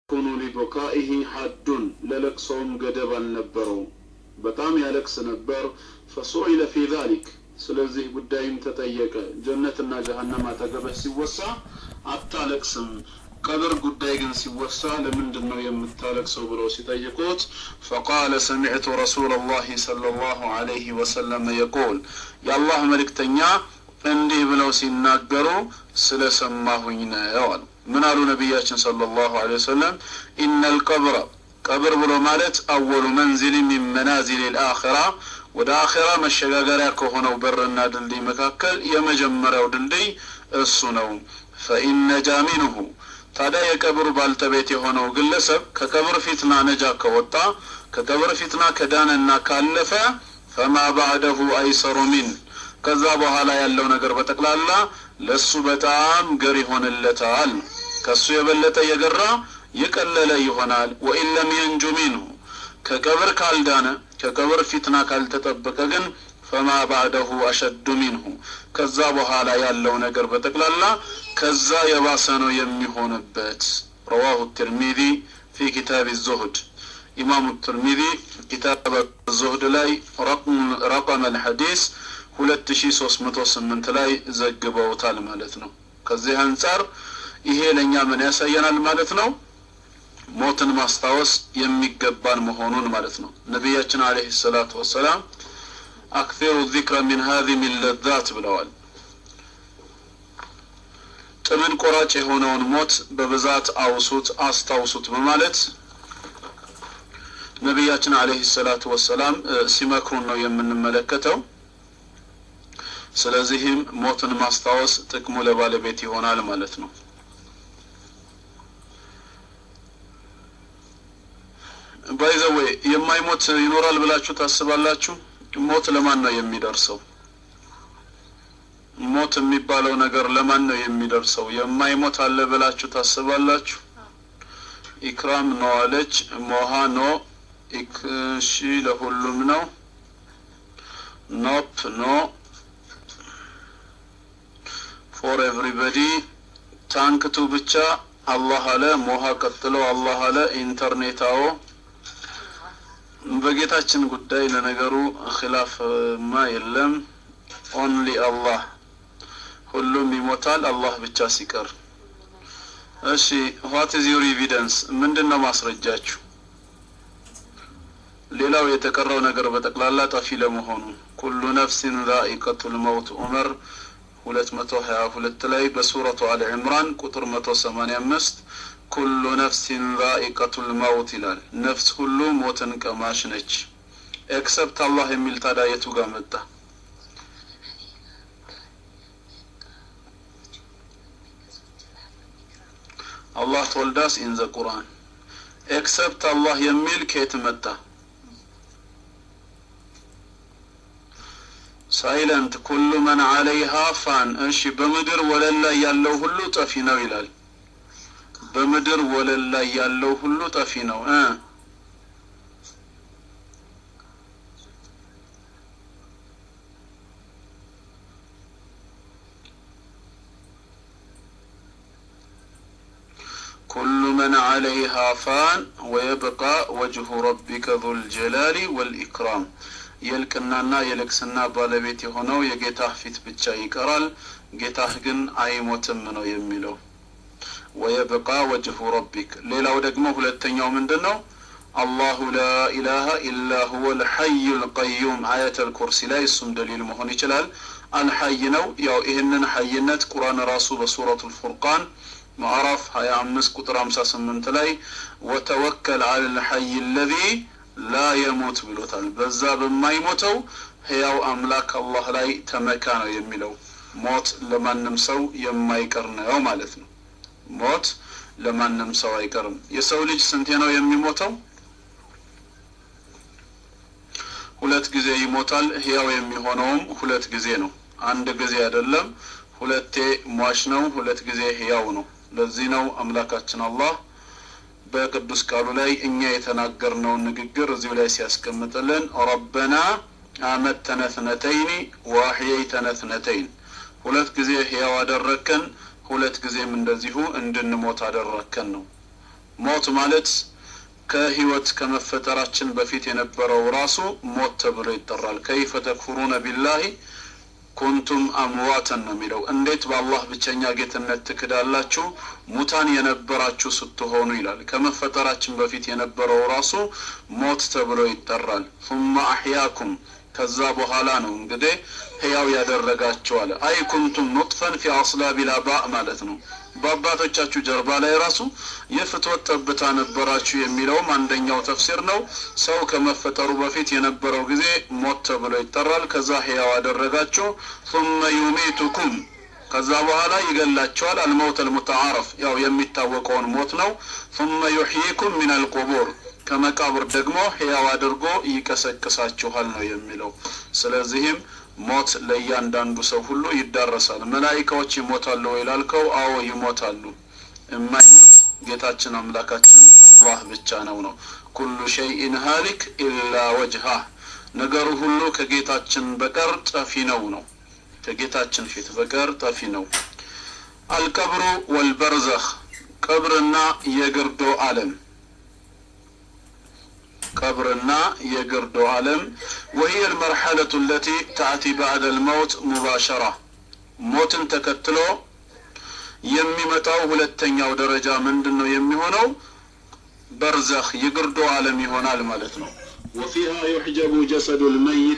ኩኑ ሊቡካኢሂ ሐዱን ለለቅሶውም ገደብ አልነበረውም በጣም ያለቅስ ነበር ፈሱኢለ ፊ ዛሊክ ስለዚህ ጉዳይም ተጠየቀ ጀነትና ጀሀነም አጠገብህ ሲወሳ አታለቅስም ቀብር ጉዳይ ግን ሲወሳ ለምንድን ነው የምታለቅሰው ብለው ሲጠይቁት ፈቃለ ሰሚዕቱ ረሱላ ላህ ሰለ ላሁ አለይህ ወሰለም የቁል የአላህ መልእክተኛ እንዲህ ብለው ሲናገሩ ስለሰማሁኝ ነው አሉ ምን አሉ ነቢያችን صلى الله عليه وسلم إن القبر ቀብር ብሎ ማለት አወሉ መንዚል ሚን መናዚል ልአኺራ ወደ አኺራ መሸጋገሪያ ከሆነው በርና ድልድይ መካከል የመጀመሪያው ድልድይ እሱ ነው ፈኢን ነጃ ሚንሁ ታዲያ የቀብሩ ባልተቤት የሆነው ግለሰብ ከቀብር ፊትና ነጃ ከወጣ ከቀብር ፊትና ከዳነና ካለፈ ፈማ ባዕደሁ አይሰሩ ሚን ከዛ በኋላ ያለው ነገር በጠቅላላ ለሱ በጣም ገር ይሆንለታል ከሱ የበለጠ የገራ የቀለለ ይሆናል ወኢን ለም የንጁ ሚንሁ ከቀብር ካልዳነ ከቀብር ፊትና ካልተጠበቀ ግን ፈማ ባዕደሁ አሸዱ ሚንሁ ከዛ በኋላ ያለው ነገር በጠቅላላ ከዛ የባሰ ነው የሚሆንበት ረዋሁ ትርሚዚ ፊ ኪታብ ዙሁድ ኢማሙ ትርሚዚ ኪታብ ዙሁድ ላይ ረቀመ ልሐዲስ 2308 ላይ ዘግበውታል ማለት ነው ከዚህ አንጻር ይሄ ለእኛ ምን ያሳየናል ማለት ነው ሞትን ማስታወስ የሚገባን መሆኑን ማለት ነው ነቢያችን አለህ ሰላቱ ወሰላም አክፊሩ ዚክረ ሚን ሀዚህ ሚን ለዛት ብለዋል ጥምን ቆራጭ የሆነውን ሞት በብዛት አውሱት አስታውሱት በማለት ነቢያችን አለህ ሰላቱ ወሰላም ሲመክሩን ነው የምንመለከተው ስለዚህም ሞትን ማስታወስ ጥቅሙ ለባለቤት ይሆናል ማለት ነው ባይዘዌ የማይሞት ይኖራል ብላችሁ ታስባላችሁ ሞት ለማን ነው የሚደርሰው ሞት የሚባለው ነገር ለማን ነው የሚደርሰው የማይሞት አለ ብላችሁ ታስባላችሁ ኢክራም ነው አለች ሞሃ ኖ እሺ ለሁሉም ነው ኖፕ ኖ ፎር ኤቭሪበዲ ታንክቱ ብቻ አላህ አለ ሞሃ ቀጥሎ አላህ አለ ኢንተርኔታዎ በጌታችን ጉዳይ ለነገሩ ኺላፍማ የለም ኦንሊ አላህ ሁሉም ይሞታል አላህ ብቻ ሲቀር እሺ ዋት ኢዝ ዩር ኤቪደንስ ምንድን ነው ማስረጃችሁ ሌላው የተቀረው ነገር በጠቅላላ ጠፊ ለመሆኑ ኩሉ ነፍሲን ዛኢቀቱል መውት ዑመር 222 ላይ በሱረቱ አለ ዕምራን ቁጥር 185 ኩሉ ነፍሲን ዛኢቀቱል መውት ይላል ነፍስ ሁሉ ሞትን ቀማሽ ነች ኤክሰፕት አላህ የሚል ታዲያ የቱ ጋር መጣ አላህ ቶልዳስ ኢን ዘ ቁርአን ኤክሰፕት አላህ የሚል ከየት መጣ ሳይለንት ኩሉ መን አለይሃ ፋን እሺ በምድር ወለል ላይ ያለው ሁሉ ጠፊ ነው ይላል በምድር ወለል ላይ ያለው ሁሉ ጠፊ ነው እ كل من عليها فان ويبقى وجه ربك ذو الجلال والإكرام የልቅናና የልቅስና ባለቤት የሆነው የጌታህ ፊት ብቻ ይቀራል ጌታህ ግን አይሞትም ነው የሚለው ወየብቃ ወጅሁ ረቢክ ሌላው ደግሞ ሁለተኛው ምንድን ነው አላሁ ላ ኢላሃ ኢላ ሁወ ልሐዩ ልቀዩም አያት ልኩርሲ ላይ እሱም ደሊል መሆን ይችላል አልሐይ ነው ያው ይህንን ሐይነት ቁርአን ራሱ በሱረቱ ልፉርቃን ማዕራፍ 25 ቁጥር 58 ላይ ወተወከል አለ ልሐይ ለዚ ላ የሞት ብሎታል በዛ በማይሞተው ህያው አምላክ አላህ ላይ ተመካ ነው የሚለው ሞት ለማንም ሰው የማይቀር ነው ማለት ነው ሞት ለማንም ሰው አይቀርም የሰው ልጅ ስንቴ ነው የሚሞተው ሁለት ጊዜ ይሞታል ህያው የሚሆነውም ሁለት ጊዜ ነው አንድ ጊዜ አይደለም ሁለቴ ሟች ነው ሁለት ጊዜ ህያው ነው ለዚህ ነው አምላካችን አላህ በቅዱስ ቃሉ ላይ እኛ የተናገርነውን ንግግር እዚሁ ላይ ሲያስቀምጥልን ረበና አመተነ ትነተይኒ ወአሕየይተነ ትነተይን ሁለት ጊዜ ህያው አደረከን ሁለት ጊዜም እንደዚሁ እንድንሞት አደረከን ነው ሞት ማለት ከህይወት ከመፈጠራችን በፊት የነበረው ራሱ ሞት ተብሎ ይጠራል። ከይፈ ተክፍሩነ ቢላሂ ኩንቱም አምዋተን ነው የሚለው። እንዴት በአላህ ብቸኛ ጌትነት ትክዳላችሁ ሙታን የነበራችሁ ስትሆኑ ይላል። ከመፈጠራችን በፊት የነበረው ራሱ ሞት ተብሎ ይጠራል። ثم አሕያኩም ከዛ በኋላ ነው እንግዲህ ህያው ያደረጋቸው አለ። አይ ኩንቱም ኑጥፈን ፊ አስላቢል አባእ ማለት ነው። በአባቶቻችሁ ጀርባ ላይ ራሱ የፍትወት ጠብታ ነበራችሁ የሚለውም አንደኛው ተፍሲር ነው። ሰው ከመፈጠሩ በፊት የነበረው ጊዜ ሞት ተብሎ ይጠራል። ከዛ ህያው አደረጋችሁ። ثم يميتكم ከዛ በኋላ ይገላቸዋል። አልመውት አልሙተዓረፍ ያው የሚታወቀውን ሞት ነው። ثم يحييكم من القبور ከመቃብር ደግሞ ህያው አድርጎ ይቀሰቅሳችኋል ነው የሚለው። ስለዚህም ሞት ለእያንዳንዱ ሰው ሁሉ ይዳረሳል። መላኢካዎች ይሞታሉ ወይ ላልከው፣ አዎ ይሞታሉ። የማይሞት ጌታችን አምላካችን አላህ ብቻ ነው ነው ኩሉ ሸይኢን ሀሊክ ኢላ ወጅሃ ነገሩ ሁሉ ከጌታችን በቀር ጠፊ ነው ነው ከጌታችን ፊት በቀር ጠፊ ነው። አልቀብሩ ወልበርዘኽ ቀብርና የግርዶ ዓለም ቀብርና የግርዶ ዓለም ወሂየ ልመርሐለቱ ለቲ ታእቲ ባዕደ ልመውት ሙባሸራ ሞትን ተከትሎ የሚመጣው ሁለተኛው ደረጃ ምንድን ነው የሚሆነው? በርዘኽ የግርዶ ዓለም ይሆናል ማለት ነው። ወፊሃ ዩሕጀቡ ጀሰዱ ልመይት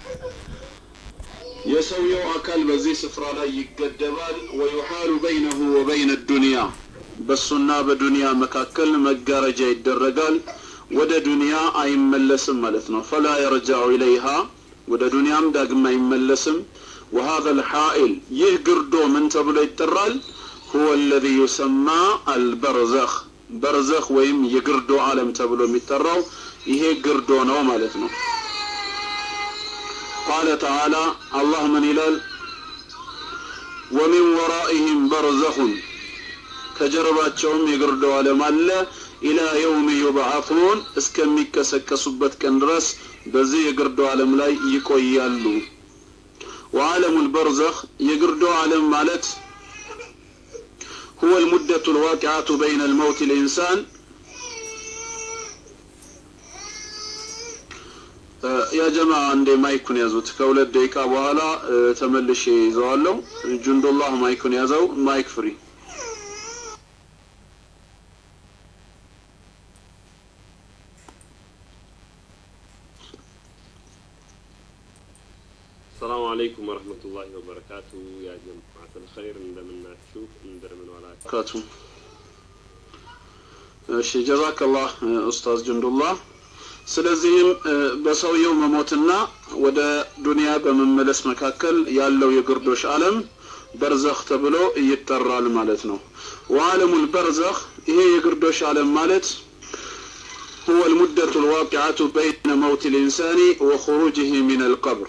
የሰውየው አካል በዚህ ስፍራ ላይ ይገደባል። ወዩሓሉ በይነሁ ወበይነ ዱንያ በሱና በዱንያ መካከል መጋረጃ ይደረጋል። ወደ ዱንያ አይመለስም ማለት ነው። ፈላ የርጃዑ ኢለይሃ ወደ ዱንያም ዳግም አይመለስም። ወሃذا الحائل ይህ ግርዶ ምን ተብሎ ይጠራል? هو الذي يسمى البرزخ በርዘኽ ወይም የግርዶ ዓለም ተብሎ የሚጠራው ይሄ ግርዶ ነው ማለት ነው። ቃለ ተዓላ አላህ ምን ይላል? ወሚን ወራኢህም በርዘኹን ከጀርባቸውም የግርዶ ዓለም አለ ኢላ የውም ዩብዓቱን እስከሚቀሰቀሱበት ቀን ድረስ በዚህ የግርዶ ዓለም ላይ ይቆያሉ። ወዓለሙ ልበርዘኽ የግርዶ ዓለም ማለት ሁወ ልሙደቱ ልዋቂዓቱ በይነ ልመውት ልኢንሳን ያ ጀማ አንዴ ማይኩን ያዙት። ከሁለት ደቂቃ በኋላ ተመልሼ ይዘዋለሁ። ጁንዱላህ ማይኩን ያዘው። ማይክ ፍሪ ሰላሙ አለይኩም ወረህመቱላሂ ወበረካቱ። ያ ጀማዓተል ኸይር እንደምናችሁ እንደምን ዋላችሁ? ካቱ እሺ፣ ጀዛከላህ ኡስታዝ ጁንዱላህ። ስለዚህም በሰውየው መሞትና ወደ ዱንያ በመመለስ መካከል ያለው የግርዶሽ ዓለም በርዘኽ ተብሎ ይጠራል ማለት ነው። ወዓለሙል በርዘኽ ይሄ የግርዶሽ ዓለም ማለት هو المدة الواقعة بين موت الإنسان وخروجه من القبر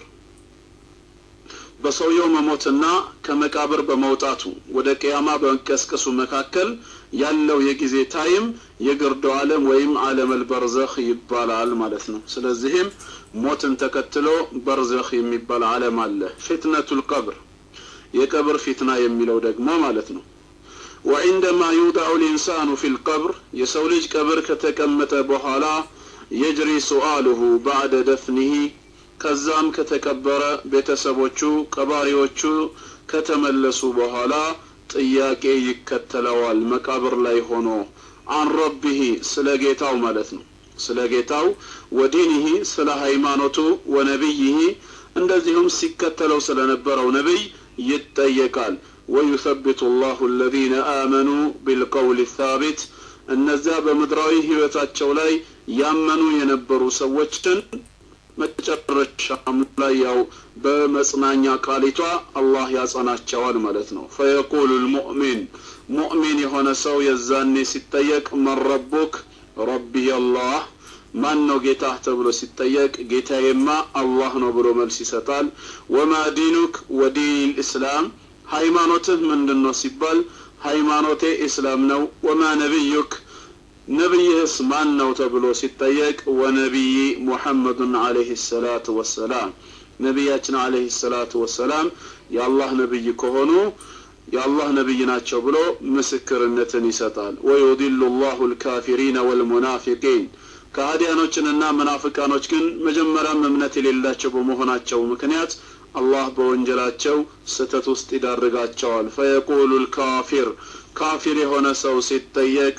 በሰውየው መሞትና ከመቃብር በመውጣቱ ወደ ቅያማ በመቀስቀሱ መካከል ያለው የጊዜ ታይም የግርዶ ዓለም ወይም ዓለመል በርዘኽ ይባላል ማለት ነው። ስለዚህም ሞትን ተከትሎ በርዘኽ የሚባል ዓለም አለ። ፊትነቱል ቀብር የቀብር ፊትና የሚለው ደግሞ ማለት ነው። ወዒንደማ ዩዳዑ ልኢንሳኑ ፊል ቀብር የሰው ልጅ ቀብር ከተቀመጠ በኋላ የጅሪ ሱአሉሁ ባዕደ ደፍኒሂ ከዛም ከተቀበረ ቤተሰቦቹ ቀባሪዎቹ ከተመለሱ በኋላ ጥያቄ ይከተለዋል። መቃብር ላይ ሆኖ አን ረቢሂ ስለ ጌታው ማለት ነው። ስለ ጌታው ወዲኒሂ ስለ ሃይማኖቱ ወነቢይሂ እንደዚሁም ሲከተለው ስለነበረው ነቢይ ይጠየቃል። ወዩሰቢቱ ላሁ አለዚነ አመኑ ቢልቀውል ሳቢት እነዚያ በምድራዊ ህይወታቸው ላይ ያመኑ የነበሩ ሰዎችን መጨረሻም ላይ ያው በመጽናኛ ቃሊቷ አላህ ያጸናቸዋል ማለት ነው። ፈየቁሉ ልሙእሚን ሙእሚን የሆነ ሰው የዛኔ ሲጠየቅ መን ረቡክ ረቢ አላህ ማን ነው ጌታህ ተብሎ ሲጠየቅ ጌታዬማ አላህ ነው ብሎ መልስ ይሰጣል። ወማ ዲኑክ ወዲን ልእስላም ሃይማኖትህ ምንድን ነው ሲባል ሃይማኖቴ ኢስላም ነው። ወማ ነቢዩክ ነቢይህስ ማን ነው ተብሎ ሲጠየቅ ወነቢይ ሙሐመዱን አለይህ ሰላቱ ወሰላም ነቢያችን አለይህ ሰላቱ ወሰላም የአላህ ነቢይ ከሆኑ የአላህ ነቢይ ናቸው ብሎ ምስክርነትን ይሰጣል ወዩዲሉ ላሁ ልካፊሪነ ወልሙናፊቂን ከሃዲያኖችንና መናፍቃኖች ግን መጀመሪያም እምነት የሌላቸው በመሆናቸው ምክንያት አላህ በወንጀላቸው ስተት ውስጥ ይዳርጋቸዋል ፈየቁሉ ልካፊር ካፊር የሆነ ሰው ሲጠየቅ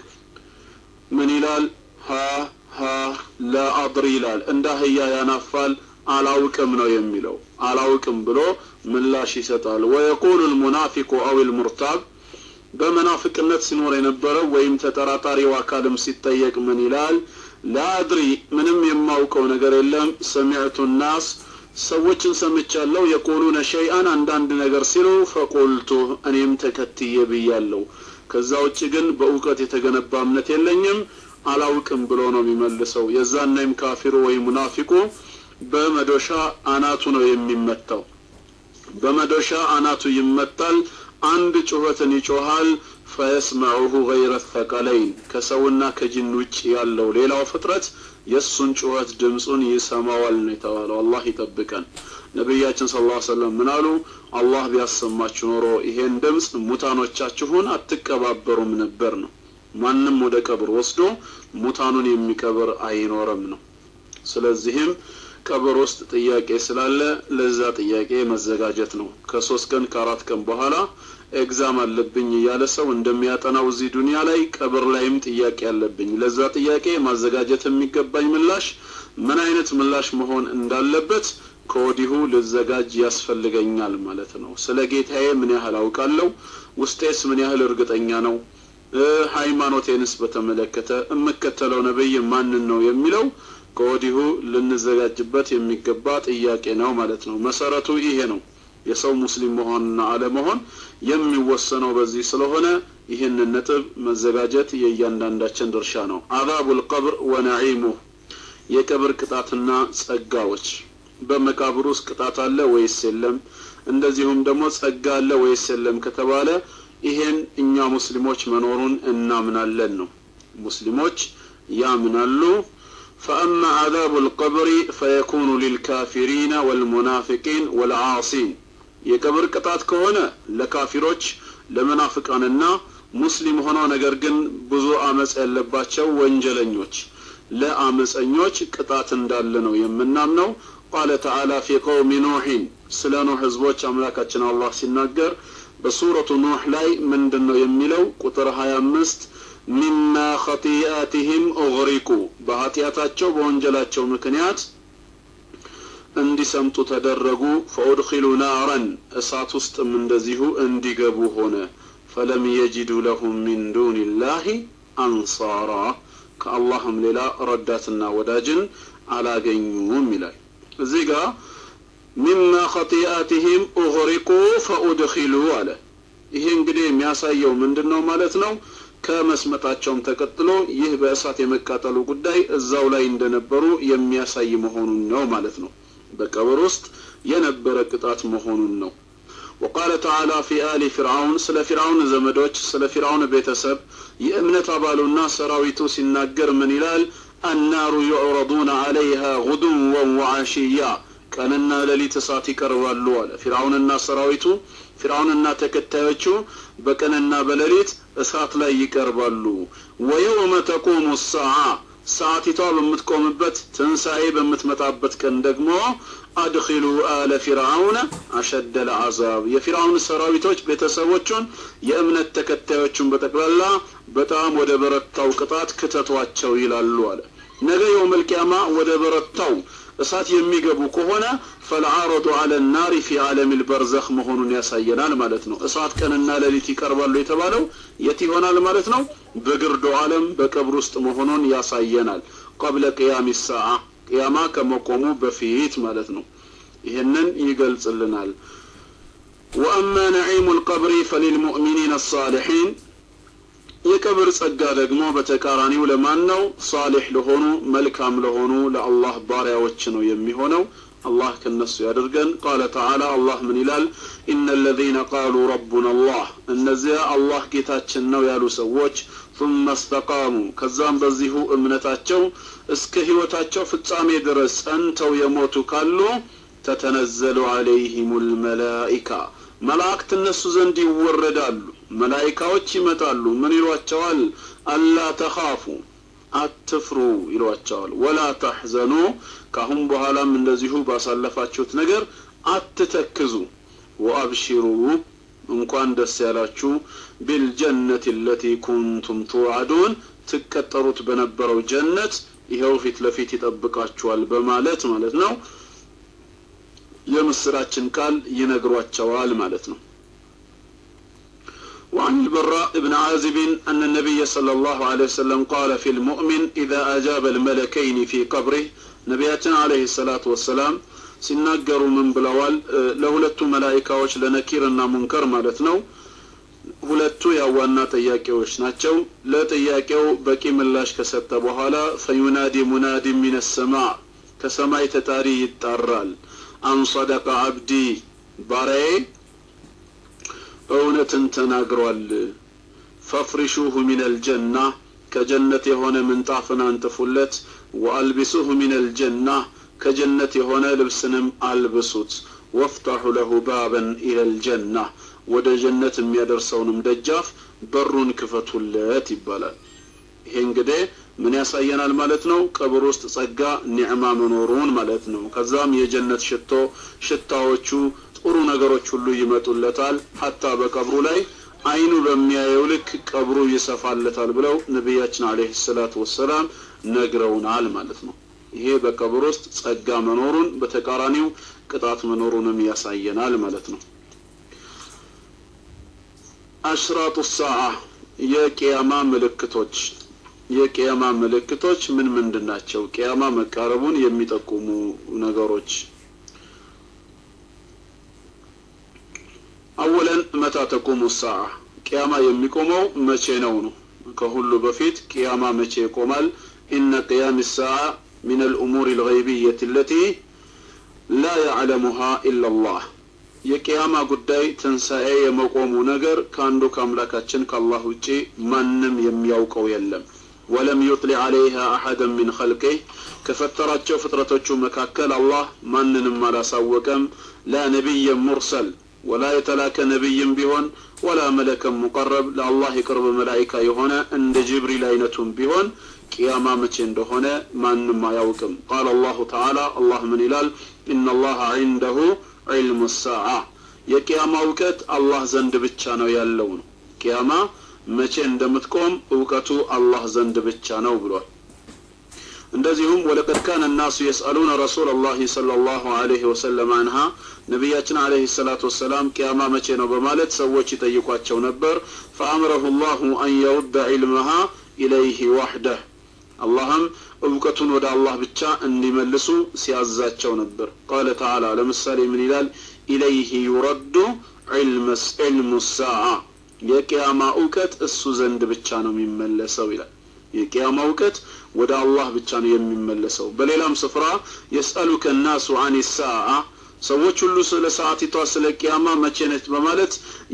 ምን ይላል ሀ ሀ ለአድሪ ይላል እንደ አህያ ያናፋል አላውቅም ነው የሚለው አላውቅም ብሎ ምላሽ ይሰጣል ወየቁሉ ልሙናፊቁ አው ልሙርታብ በመናፍቅነት ሲኖር የነበረው ወይም ተጠራጣሪው አካልም ሲጠየቅ ምን ይላል ላአድሪ ምንም የማውቀው ነገር የለም ሰሚዕቱ ናስ ሰዎችን ሰምቻለሁ የቁሉነ ሸይአን አንዳንድ ነገር ሲሉ ፈቁልቱ እኔም ተከትዬ ብያለሁ ከዛ ውጭ ግን በእውቀት የተገነባ እምነት የለኝም አላውቅም ብሎ ነው የሚመልሰው የዛናይም ካፊሩ ወይ ሙናፊቁ በመዶሻ አናቱ ነው የሚመታው በመዶሻ አናቱ ይመታል አንድ ጩኸትን ይጮሃል ፈየስመዑሁ ገይረ ተቀለይን ከሰውና ከጅን ውጭ ያለው ሌላው ፍጥረት የእሱን ጩኸት ድምፁን ይሰማዋል ነው የተባለው አላህ ይጠብቀን ነቢያችን ስለ ላ ሰለም ምን አሉ አላህ ቢያሰማችሁ ኖሮ ይሄን ድምፅ ሙታኖቻችሁን አትቀባበሩም ነበር ነው ማንም ወደ ቀብር ወስዶ ሙታኑን የሚቀብር አይኖርም ነው ስለዚህም ቀብር ውስጥ ጥያቄ ስላለ ለዛ ጥያቄ መዘጋጀት ነው ከሶስት ቀን ከአራት ቀን በኋላ ኤግዛም አለብኝ እያለ ሰው እንደሚያጠናው እዚህ ዱንያ ላይ ቀብር ላይም ጥያቄ አለብኝ ለዛ ጥያቄ ማዘጋጀት የሚገባኝ ምላሽ ምን አይነት ምላሽ መሆን እንዳለበት ከወዲሁ ልዘጋጅ ያስፈልገኛል ማለት ነው ስለ ጌታዬ ምን ያህል አውቃለሁ ውስጤስ ምን ያህል እርግጠኛ ነው ሃይማኖቴንስ በተመለከተ የምከተለው ነብይ ማንን ነው የሚለው ከወዲሁ ልንዘጋጅበት የሚገባ ጥያቄ ነው ማለት ነው መሰረቱ ይሄ ነው የሰው ሙስሊም መሆንና አለመሆን የሚወሰነው በዚህ ስለሆነ ይህንን ነጥብ መዘጋጀት የእያንዳንዳችን ድርሻ ነው አዛቡል ቀብር ወነዒሙ የቀብር ቅጣትና ጸጋዎች በመቃብር ውስጥ ቅጣት አለ ወይስ የለም እንደዚሁም ደግሞ ጸጋ አለ ወይስ የለም ከተባለ ይሄን እኛ ሙስሊሞች መኖሩን እናምናለን ነው ሙስሊሞች ያምናሉ فأما عذاب القبر فيكون للكافرين والمنافقين والعاصين የቀብር ቅጣት ከሆነ ለካፊሮች ለመናፍቃንና ሙስሊም ሆነው ነገር ግን ብዙ አመፅ ያለባቸው ወንጀለኞች ለአመፀኞች ቅጣት እንዳለ ነው የምናምነው ቃለ ተዓላ ፊ ቀውሚ ኑሕን ስለ ኑህ ህዝቦች አምላካችን አላህ ሲናገር በሱረቱ ኑህ ላይ ምንድን ነው የሚለው ቁጥር 25 ሚማ ኸጢአትህም ኡግሪቁ በኃጢአታቸው በወንጀላቸው ምክንያት እንዲሰምጡ ተደረጉ ፈኡድኪሉ ናረን እሳት ውስጥም እንደዚሁ እንዲገቡ ሆነ ፈለም የጅዱ ለሁም ሚን ዱን ላህ አንሳራ ከአላህም ሌላ ረዳትና ወዳጅን አላገኙም ይላል እዚህ ጋር ሚማ ኸጢአትህም ኡግሪቁ ፈኡድኪሉ አለ ይሄ እንግዲህ የሚያሳየው ምንድን ነው ማለት ነው ከመስመጣቸውም ተቀጥሎ ይህ በእሳት የመቃጠሉ ጉዳይ እዛው ላይ እንደነበሩ የሚያሳይ መሆኑን ነው ማለት ነው በቀብር ውስጥ የነበረ ቅጣት መሆኑን ነው ወቃለ ተዓላ ፊ አሊ ፊርዓውን ስለ ፊርዓውን ዘመዶች ስለ ፊርዓውን ቤተሰብ የእምነት አባሉና ሰራዊቱ ሲናገር ምን ይላል አናሩ ዩዕረዱነ አለይሃ ጉዱወን ወዓሽያ ቀንና ሌሊት እሳት ይቀርባሉ አለ ፊርዓውንና ሰራዊቱ ፊርዓውንና ተከታዮቹ በቀንና በሌሊት እሳት ላይ ይቀርባሉ ወየውመ ተቁሙ ሰዓ ሰዓቲቷ በምትቆምበት ትንሣኤ በምትመጣበት ቀን ደግሞ አድኪሉ አለ ፊርዓውን አሸደ ለአዛብ የፊርዓውን ሰራዊቶች ቤተሰቦቹን የእምነት ተከታዮቹን በጠቅላላ በጣም ወደ በረታው ቅጣት ክተቷቸው ይላሉ አለ ነገ የውመልቅያማ ወደ በረታው እሳት የሚገቡ ከሆነ ፈልዓረዱ አለ ናሪ ፊ ዓለም ልበርዘኽ መሆኑን ያሳየናል ማለት ነው እሳት ቀንና ሌሊት ይቀርባሉ የተባለው የት ይሆናል ማለት ነው በግርዶ ዓለም በቀብር ውስጥ መሆኑን ያሳየናል ቀብለ ቅያም ሰዓ ቅያማ ከመቆሙ በፊት ማለት ነው ይህንን ይገልጽልናል ወአማ ነዒሙ ልቀብሪ ፈሊልሙእሚኒን አሳሊሒን የቀብር ጸጋ ደግሞ በተቃራኒው ለማን ነው ሳሊሕ ለሆኑ መልካም ለሆኑ ለአላህ ባሪያዎች ነው የሚሆነው አላህ ከነሱ ያድርገን ቃለ ተዓላ አላህ ምን ይላል ኢነ ለዚነ ቃሉ ረቡና አላህ እነዚያ አላህ ጌታችን ነው ያሉ ሰዎች ثم استقاموا ከዛም በዚሁ እምነታቸው እስከ ህይወታቸው ፍጻሜ ድረስ ጸንተው የሞቱ ካሉ ተተነዘሉ አለይህም ልመላኢካ መላእክት እነሱ ዘንድ ይወረዳሉ መላይካዎች ይመጣሉ ምን ይሏቸዋል አላ ተኻፉ አትፍሩ ይሏቸዋል ወላ ተሕዘኑ ካሁን በኋላም እንደዚሁ ባሳለፋችሁት ነገር አትተክዙ ወአብሽሩ እንኳን ደስ ያላችሁ ቢልጀነት ለቲ ኩንቱም ትዋዕዱን ትቀጠሩት በነበረው ጀነት ይኸው ፊት ለፊት ይጠብቃችኋል በማለት ማለት ነው የምስራችን ቃል ይነግሯቸዋል ማለት ነው وعن البراء بن عازب أن النبي صلى الله عليه وسلم قال في المؤمن إذا أجاب الملكين في قبره نبياتنا عليه الصلاة والسلام ሲናገሩ ምን ብለዋል ለሁለቱ መላይካዎች ለነኪርና ሙንከር ማለት ነው ሁለቱ ያዋና ጥያቄዎች ናቸው ለጥያቄው በቂ ምላሽ ከሰጠ በኋላ ፈዩናዲ ሙናዲ ሚን ሰማ ከሰማይ ተጣሪ ይጣራል አንሰደቀ አብዲ ባሪያዬ እውነትን ተናግሯል ፈፍሪሹሁ ሚን አልጀና ከጀነት የሆነ ምንጣፍን አንጥፉለት ወአልቢሱሁ ሚን አልጀና ከጀነት የሆነ ልብስንም አልብሱት ወፍታሑ ለሁ ባበን ኢለልጀና ወደ ጀነት የሚያደርሰውንም ደጃፍ በሩን ክፈቱለት ይባላል ይሄ እንግዲህ ምን ያሳየናል ማለት ነው ቀብር ውስጥ ጸጋ ኒዕማ መኖሩን ማለት ነው ከዛም የጀነት ሽቶ ሽታዎቹ ጥሩ ነገሮች ሁሉ ይመጡለታል ሀታ በቀብሩ ላይ አይኑ በሚያየው ልክ ቀብሩ ይሰፋለታል ብለው ነቢያችን አለህ ሰላቱ ወሰላም ነግረውናል ማለት ነው ይሄ በቀብር ውስጥ ጸጋ መኖሩን በተቃራኒው ቅጣት መኖሩንም ያሳየናል ማለት ነው አሽራጡ ሰዓ የቅያማ ምልክቶች የቅያማ ምልክቶች ምን ምንድን ናቸው ቅያማ መቃረቡን የሚጠቁሙ ነገሮች አወለን መታ ተቁሙ ሰዓ ቅያማ የሚቆመው መቼ ነው ነው ከሁሉ በፊት ቅያማ መቼ ይቆማል ኢነ ቅያም ሰዓ من الأمور الغيبية التي لا يعلمها إلا الله የቅያማ ጉዳይ ትንሣኤ የመቆሙ ነገር ከአንዱ ከአምላካችን ከአላህ ውጪ ማንም የሚያውቀው የለም ወለም ዩጥሊዕ አለይሃ አሐደን ሚን ኸልቅህ ከፈጠራቸው ፍጥረቶቹ መካከል አላህ ማንንም አላሳወቀም ላ ነቢይን ሙርሰል ወላ የተላከ ነቢይም ቢሆን ወላ መለከም ሙቀረብ ለአላህ የቅርብ መላይካ የሆነ እንደ ጅብሪል አይነቱም ቢሆን ቅያማ መቼ እንደሆነ ማንም አያውቅም ቃል አላሁ ተዓላ አላህ ምን ይላል ኢነላሀ ዒንደሁ ዒልሙ ሰዓ የቅያማ እውቀት አላህ ዘንድ ብቻ ነው ያለው ነው ቅያማ መቼ እንደምትቆም እውቀቱ አላህ ዘንድ ብቻ ነው ብሏል እንደዚሁም ወለቀድ ካነ ናሱ የስአሉነ ረሱል ላህ صለ ላሁ አለህ ወሰለም አንሃ ነቢያችን አለህ ሰላት ወሰላም ቅያማ መቼ ነው በማለት ሰዎች ይጠይቋቸው ነበር ፈአምረሁ ላሁ አን የውደ ዒልመሃ ኢለይህ ዋሕደህ አላህም እውቀቱን ወደ አላህ ብቻ እንዲመልሱ ሲያዛቸው ነበር ቃለ ተዓላ ለምሳሌ ምን ይላል ኢለይህ ዩረዱ ዒልሙ ሳዓ የቅያማ እውቀት እሱ ዘንድ ብቻ ነው የሚመለሰው ይላል የቅያማ እውቀት ወደ አላህ ብቻ ነው የሚመለሰው በሌላም ስፍራ የስአሉከ ናሱ አን ሳዓ ሰዎች ሁሉ ስለ ሰዓቲቷ ስለ ቅያማ መቼ ነች በማለት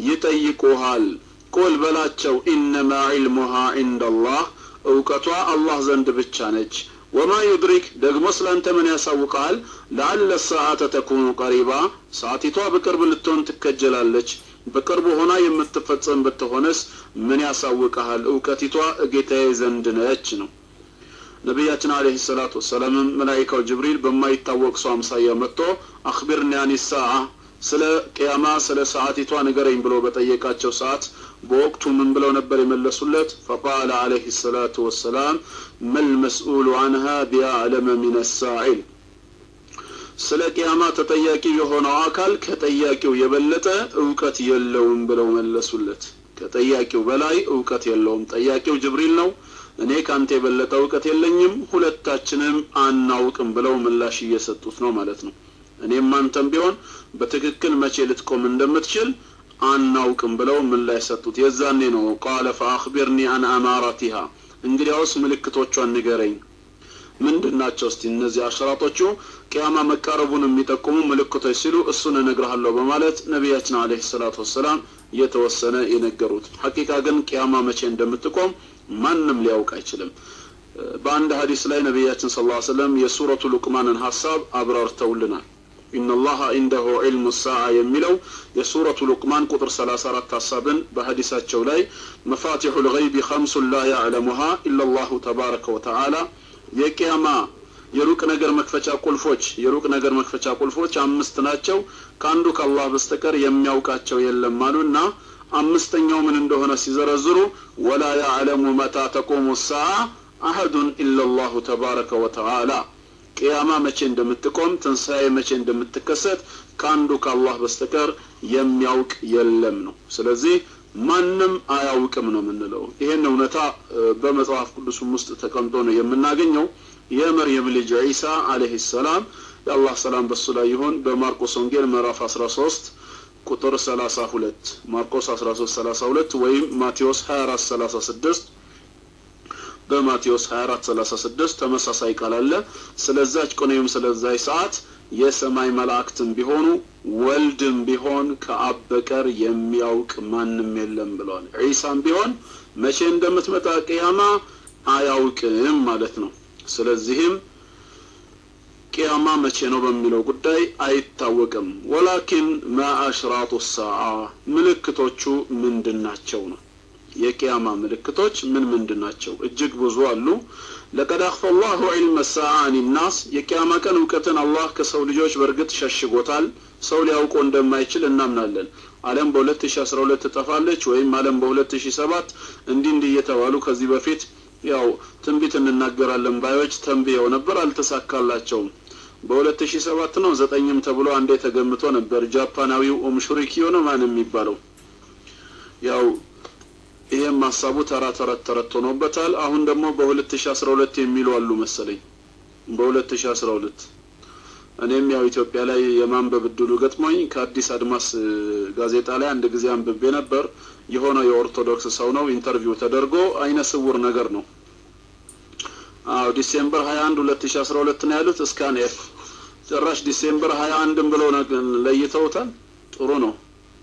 ይጠይቁሃል ቁል በላቸው ኢነማ ዒልሙሃ ዒንደላህ እውቀቷ አላህ ዘንድ ብቻ ነች ወማ ዩድሪክ ደግሞ ስላንተ ምን ያሳውቃል ለአለ ሰዓተ ተኩኑ ቀሪባ ሰዓቲቷ በቅርብ ልትሆን ትከጀላለች በቅርቡ ሆና የምትፈጸም ብትሆነስ ምን ያሳውቀሃል እውቀቲቷ እጌታዬ ዘንድ ነች ነው ነቢያችን አለህ ሰላቱ ወሰላምም መላይካው ጅብሪል በማይታወቅ ሰው አምሳያ መጥቶ አክቢርኒ አኒ ሰዓ ስለ ቅያማ ስለ ሰዓቲቷ ንገረኝ ብሎ በጠየቃቸው ሰዓት በወቅቱ ምን ብለው ነበር የመለሱለት ፈቃለ አለህ ሰላቱ ወሰላም መልመስኡሉ አንሃ ቢአዕለመ ሚን ሳኢል ስለ ቅያማ ተጠያቂ የሆነው አካል ከጠያቂው የበለጠ እውቀት የለውም ብለው መለሱለት ከጠያቂው በላይ እውቀት የለውም ጠያቂው ጅብሪል ነው እኔ ካንተ የበለጠ እውቀት የለኝም ሁለታችንም አናውቅም ብለው ምላሽ እየሰጡት ነው ማለት ነው እኔም አንተም ቢሆን በትክክል መቼ ልትቆም እንደምትችል አናውቅም ብለው ምላሽ ሰጡት የዛኔ ነው ቃለ ፈአክቢርኒ አን አማራቲሃ እንግዲያውስ ምልክቶቿን ንገረኝ ምንድን ናቸው እስቲ እነዚህ አሽራጦቹ ቅያማ መቃረቡን የሚጠቁሙ ምልክቶች ሲሉ እሱን እነግርሃለሁ በማለት ነቢያችን አለህ ሰላቱ ወሰላም የተወሰነ የነገሩት ሐቂቃ ግን ቅያማ መቼ እንደምትቆም ማንም ሊያውቅ አይችልም በአንድ ሀዲስ ላይ ነቢያችን ስለ ሰለም የሱረቱ ሉቅማንን ሀሳብ አብራርተውልናል ኢነላሀ ኢንደሁ ዒልሙ ሳዓ የሚለው የሱረቱ ሉቅማን ቁጥር 34 ሀሳብን በሀዲሳቸው ላይ መፋቲሑ ልገይቢ ኸምሱን ላ ያዕለሙሃ ኢላላሁ ተባረከ ወተዓላ የቅያማ የሩቅ ነገር መክፈቻ ቁልፎች የሩቅ ነገር መክፈቻ ቁልፎች አምስት ናቸው ከአንዱ ከአላህ በስተቀር የሚያውቃቸው የለም አሉና አምስተኛው ምን እንደሆነ ሲዘረዝሩ ወላ ያዕለሙ መታ ተቆሙ ሰዓ አሐዱን ኢላላሁ ተባረከ ወተዓላ ቅያማ መቼ እንደምትቆም ትንሣኤ መቼ እንደምትከሰት ከአንዱ ከአላህ በስተቀር የሚያውቅ የለም ነው ስለዚህ ማንም አያውቅም ነው የምንለው ይሄን እውነታ በመጽሐፍ ቅዱስም ውስጥ ተቀምጦ ነው የምናገኘው የመርየም ልጅ ዒሳ አለህ ሰላም የአላህ ሰላም በሱ ላይ ይሆን በማርቆስ ወንጌል ምዕራፍ 13 ቁጥር 32 ማርቆስ 13 32 ወይም ማቴዎስ 24 36 በማቴዎስ 24 36 ተመሳሳይ ቃል አለ ስለዛች ቀን ወይም ስለዛች ሰዓት የሰማይ መላእክትም ቢሆኑ ወልድም ቢሆን ከአብ በቀር የሚያውቅ ማንም የለም ብለዋል ዒሳም ቢሆን መቼ እንደምትመጣ ቅያማ አያውቅም ማለት ነው ስለዚህም ቅያማ መቼ ነው በሚለው ጉዳይ አይታወቅም ወላኪን ማ አሽራጡ ሰዓ ምልክቶቹ ምንድን ናቸው ነው የቅያማ ምልክቶች ምን ምንድን ናቸው እጅግ ብዙ አሉ ለቀድ አክፈ ላሁ ዒልመ ሰዓ አን ናስ የቅያማ ቀን እውቀትን አላህ ከሰው ልጆች በእርግጥ ሸሽጎታል ሰው ሊያውቆ እንደማይችል እናምናለን አለም በ2012 ትጠፋለች ወይም አለም በ2007 እንዲህ እንዲህ እየተባሉ ከዚህ በፊት ያው ትንቢት እንናገራለን ባዮች ተንብየው ነበር አልተሳካላቸውም በ2007 ነው ዘጠኝም ተብሎ አንዴ ተገምቶ ነበር ጃፓናዊው ኦምሹሪኪዮ ነው ማን የሚባለው ያው ይሄም ሀሳቡ ተራ ተረት ተረት ሆኖበታል አሁን ደግሞ በ2012 የሚሉ አሉ መሰለኝ በ2012 እኔም ያው ኢትዮጵያ ላይ የማንበብ እድሉ ገጥሞኝ ከአዲስ አድማስ ጋዜጣ ላይ አንድ ጊዜ አንብቤ ነበር የሆነ የኦርቶዶክስ ሰው ነው ኢንተርቪው ተደርጎ አይነ ስውር ነገር ነው አዎ ዲሴምበር 21 2012 ነው ያሉት እስካን ኤፍ ጭራሽ ዲሴምበር 21 ብለው ለይተውታል ጥሩ ነው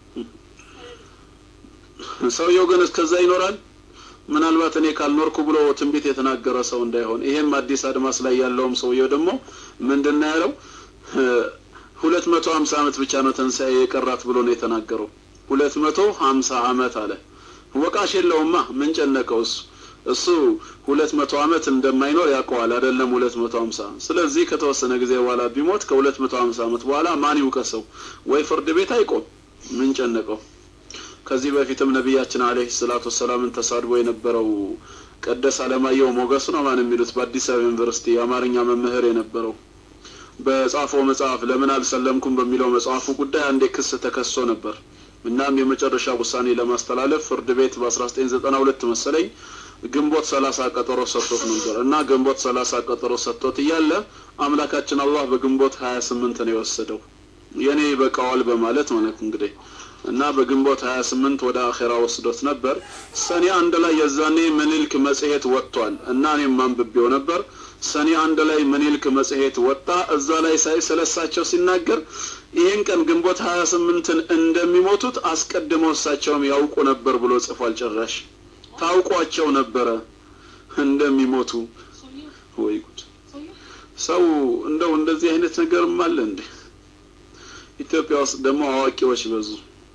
ሰውየው ግን እስከዛ ይኖራል ምናልባት እኔ ካልኖርኩ ብሎ ትንቢት የተናገረ ሰው እንዳይሆን ይሄም አዲስ አድማስ ላይ ያለውም ሰውየው ደግሞ ምንድን ነው ያለው ሁለት መቶ ሀምሳ አመት ብቻ ነው ትንሣኤ የቀራት ብሎ ነው የተናገረው ሁለት መቶ ሀምሳ አመት አለ ወቃሽ የለውማ ምን ጨነቀው እሱ እሱ ሁለት መቶ አመት እንደማይኖር ያውቀዋል አይደለም ሁለት መቶ ሀምሳ ስለዚህ ከተወሰነ ጊዜ በኋላ ቢሞት ከሁለት መቶ ሀምሳ አመት በኋላ ማን ይውቀሰው ወይ ፍርድ ቤት አይቆም ምን ጨነቀው ከዚህ በፊትም ነቢያችን አለህ ሰላቱ ወሰላምን ተሳድቦ የነበረው ቀደስ አለማየሁ ሞገስ ነው ማን የሚሉት በአዲስ አበባ ዩኒቨርሲቲ የአማርኛ መምህር የነበረው በጻፈው መጽሐፍ ለምን አልሰለምኩም በሚለው መጽሐፉ ጉዳይ አንዴ ክስ ተከሶ ነበር እናም የመጨረሻ ውሳኔ ለማስተላለፍ ፍርድ ቤት በ1992 መሰለኝ ግንቦት ሰላሳ ቀጠሮ ሰጥቶት ነበር እና ግንቦት ሰላሳ ቀጠሮ ሰጥቶት እያለ አምላካችን አላህ በግንቦት 28 ነው የወሰደው የኔ በቃዋል በማለት ማለት እንግዲህ እና በግንቦት 28 ወደ አኼራ ወስዶት ነበር ሰኔ አንድ ላይ የዛኔ ምኒልክ መጽሔት ወጥቷል እና እኔም አንብቤው ነበር ሰኔ አንድ ላይ ምኒልክ መጽሔት ወጣ እዛ ላይ ሳይ ስለሳቸው ሲናገር ይህን ቀን ግንቦት 28ን እንደሚሞቱት አስቀድመው እሳቸውም ያውቁ ነበር ብሎ ጽፏል ጭራሽ ታውቋቸው ነበረ እንደሚሞቱ ወይ ጉድ ሰው እንደው እንደዚህ አይነት ነገርም አለ እንዴ ኢትዮጵያ ውስጥ ደግሞ አዋቂዎች በዙ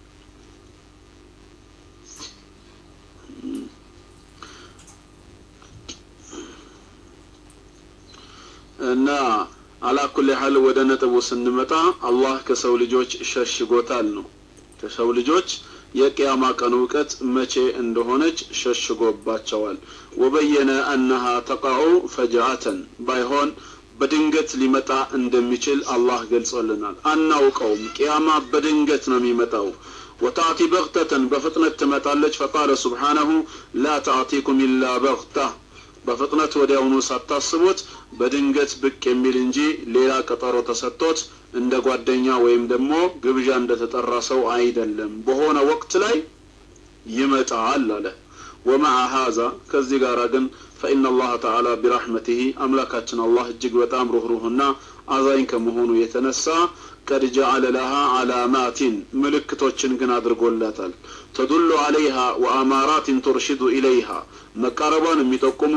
እና አላኩል ያህል ወደ ነጥቡ ስንመጣ አላህ ከሰው ልጆች ሸሽጎታል ነው ከሰው ልጆች የቅያማ ቀን እውቀት መቼ እንደሆነች ሸሽጎባቸዋል ወበየነ አነሃ ተቃዑ ፈጅአተን ባይሆን በድንገት ሊመጣ እንደሚችል አላህ ገልጾልናል አናውቀውም ቅያማ በድንገት ነው የሚመጣው ወታእቲ በግተተን በፍጥነት ትመጣለች ፈቃለ ስብሓነሁ ላ ተእቲኩም ኢላ በግታ በፍጥነት ወዲያውኑ ሳታስቡት በድንገት ብቅ የሚል እንጂ ሌላ ቀጠሮ ተሰጥቶት እንደ ጓደኛ ወይም ደግሞ ግብዣ እንደተጠራ ሰው አይደለም በሆነ ወቅት ላይ ይመጣል አለ ወመዓ ሀዛ ከዚህ ጋር ግን ፈኢነ አላህ ተዓላ ቢራሕመቲህ አምላካችን አላህ እጅግ በጣም ሩህሩህና አዛኝ ከመሆኑ የተነሳ ቀድ ጀዓለ ለሃ አላማቲን ምልክቶችን ግን አድርጎላታል ተዱሉ አለይሃ ወአማራትን ቱርሽዱ ኢለይሃ መቃረቧን የሚጠቁሙ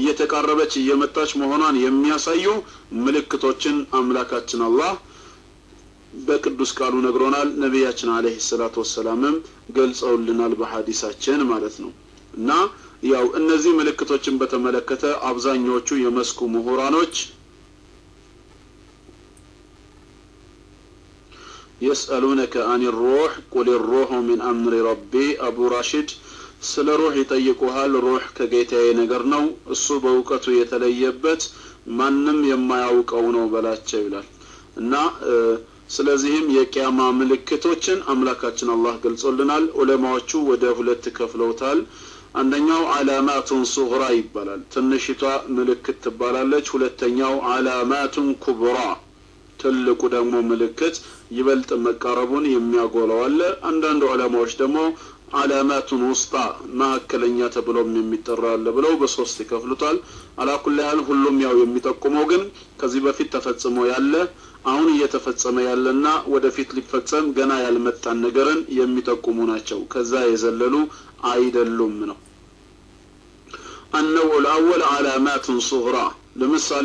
እየተቃረበች እየመጣች መሆኗን የሚያሳዩ ምልክቶችን አምላካችን አላህ በቅዱስ ቃሉ ነግሮናል። ነቢያችን አለይሂ ሰላቱ ወሰላምም ገልጸውልናል በሐዲሳችን ማለት ነው። እና ያው እነዚህ ምልክቶችን በተመለከተ አብዛኛዎቹ የመስኩ ምሁራኖች የስአሉነከ አን ሩህ ቁል ሩሑ ሚን አምሪ ረቢ አቡ ራሽድ ስለ ሩህ ይጠይቁሃል። ሩህ ከጌታዬ ነገር ነው፣ እሱ በእውቀቱ የተለየበት ማንም የማያውቀው ነው በላቸው ይላል እና ስለዚህም የቂያማ ምልክቶችን አምላካችን አላህ ገልጾልናል። ዑለማዎቹ ወደ ሁለት ከፍለውታል። አንደኛው አላማቱን ሱግራ ይባላል፣ ትንሽቷ ምልክት ትባላለች። ሁለተኛው አላማቱን ኩብራ፣ ትልቁ ደግሞ ምልክት ይበልጥ መቃረቡን የሚያጎላው አለ። አንዳንድ ዑለማዎች ደግሞ አላማቱን ውስጣ መካከለኛ ተብሎም የሚጠራ አለ ብለው በሶስት ይከፍሉታል። አላኩል ያህል ሁሉም ያው የሚጠቁመው ግን ከዚህ በፊት ተፈጽሞ ያለ አሁን እየተፈጸመ ያለና ወደፊት ሊፈጸም ገና ያልመጣን ነገርን የሚጠቁሙ ናቸው። ከዛ የዘለሉ አይደሉም ነው። አነው ልአወል አላማቱን ሱግራ ለምሳሌ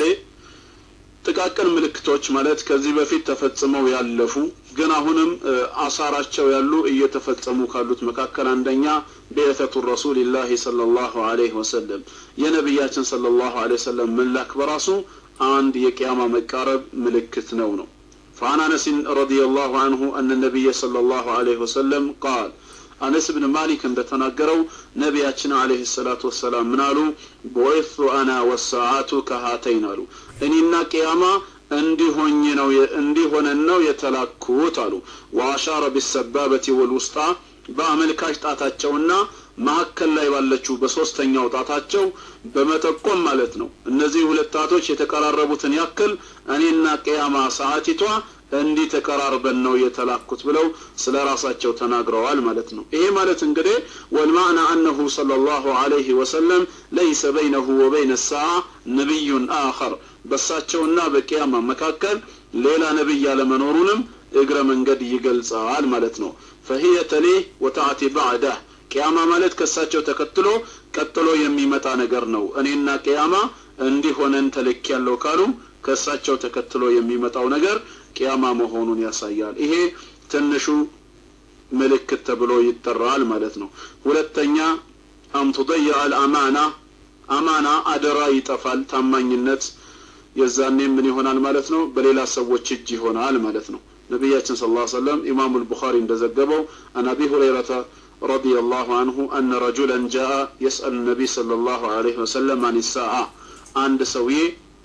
ጥቃቅን ምልክቶች ማለት ከዚህ በፊት ተፈጽመው ያለፉ ግን አሁንም አሳራቸው ያሉ እየተፈጸሙ ካሉት መካከል አንደኛ ቤተቱ ረሱልላህ ሰለላሁ ዐለይሂ ወሰለም የነቢያችን ሰለላሁ ዐለይሂ ወሰለም መላክ በራሱ አንድ የቅያማ መቃረብ ምልክት ነው ነው فعن أنس رضي الله عنه أن النبي صلى الله عليه وسلم قال أنس بن مالك እንደተናገረው ነቢያችን عليه الصلاة والسلام ምን አሉ بعثت أنا والساعات كهاتين አሉ እኔና ቅያማ እንዲሆኝ ነው እንዲሆነን ነው የተላኩት አሉ ወአሻረ ቢሰባበቲ ወልውስጣ በአመልካች ጣታቸውና መካከል ላይ ባለችው በሶስተኛው ጣታቸው በመጠቆም ማለት ነው። እነዚህ ሁለት ጣቶች የተቀራረቡትን ያክል እኔና ቅያማ ሰዓቲቷ እንዲህ ተቀራርበን ነው የተላኩት ብለው ስለ ራሳቸው ተናግረዋል ማለት ነው። ይሄ ማለት እንግዲህ ወልማዕና አነሁ ሰለላሁ ዐለይሂ ወሰለም ለይሰ በይነሁ ወበይነ ሰዓ ነቢዩን አኸር በሳቸውና በቅያማ መካከል ሌላ ነቢይ ያለመኖሩንም እግረ መንገድ ይገልጻል ማለት ነው። ፈሂየ ተሊህ ወተአቲ ባዕዳህ ቅያማ ማለት ከሳቸው ተከትሎ ቀጥሎ የሚመጣ ነገር ነው። እኔና ቅያማ እንዲሆነን ተልክ ያለው ካሉ ከእሳቸው ተከትሎ የሚመጣው ነገር ቅያማ መሆኑን ያሳያል። ይሄ ትንሹ ምልክት ተብሎ ይጠራል ማለት ነው። ሁለተኛ አምቱደያ አልአማና አማና አደራ ይጠፋል። ታማኝነት የዛኔ ምን ይሆናል ማለት ነው? በሌላ ሰዎች እጅ ይሆናል ማለት ነው። ነቢያችን ስለ ላ ሰለም ኢማሙ ልቡኻሪ እንደዘገበው አን አቢ ሁረይረተ رضي الله عنه أن رجلا جاء يسأل النبي صلى الله عليه وسلم عن الساعة عند سوي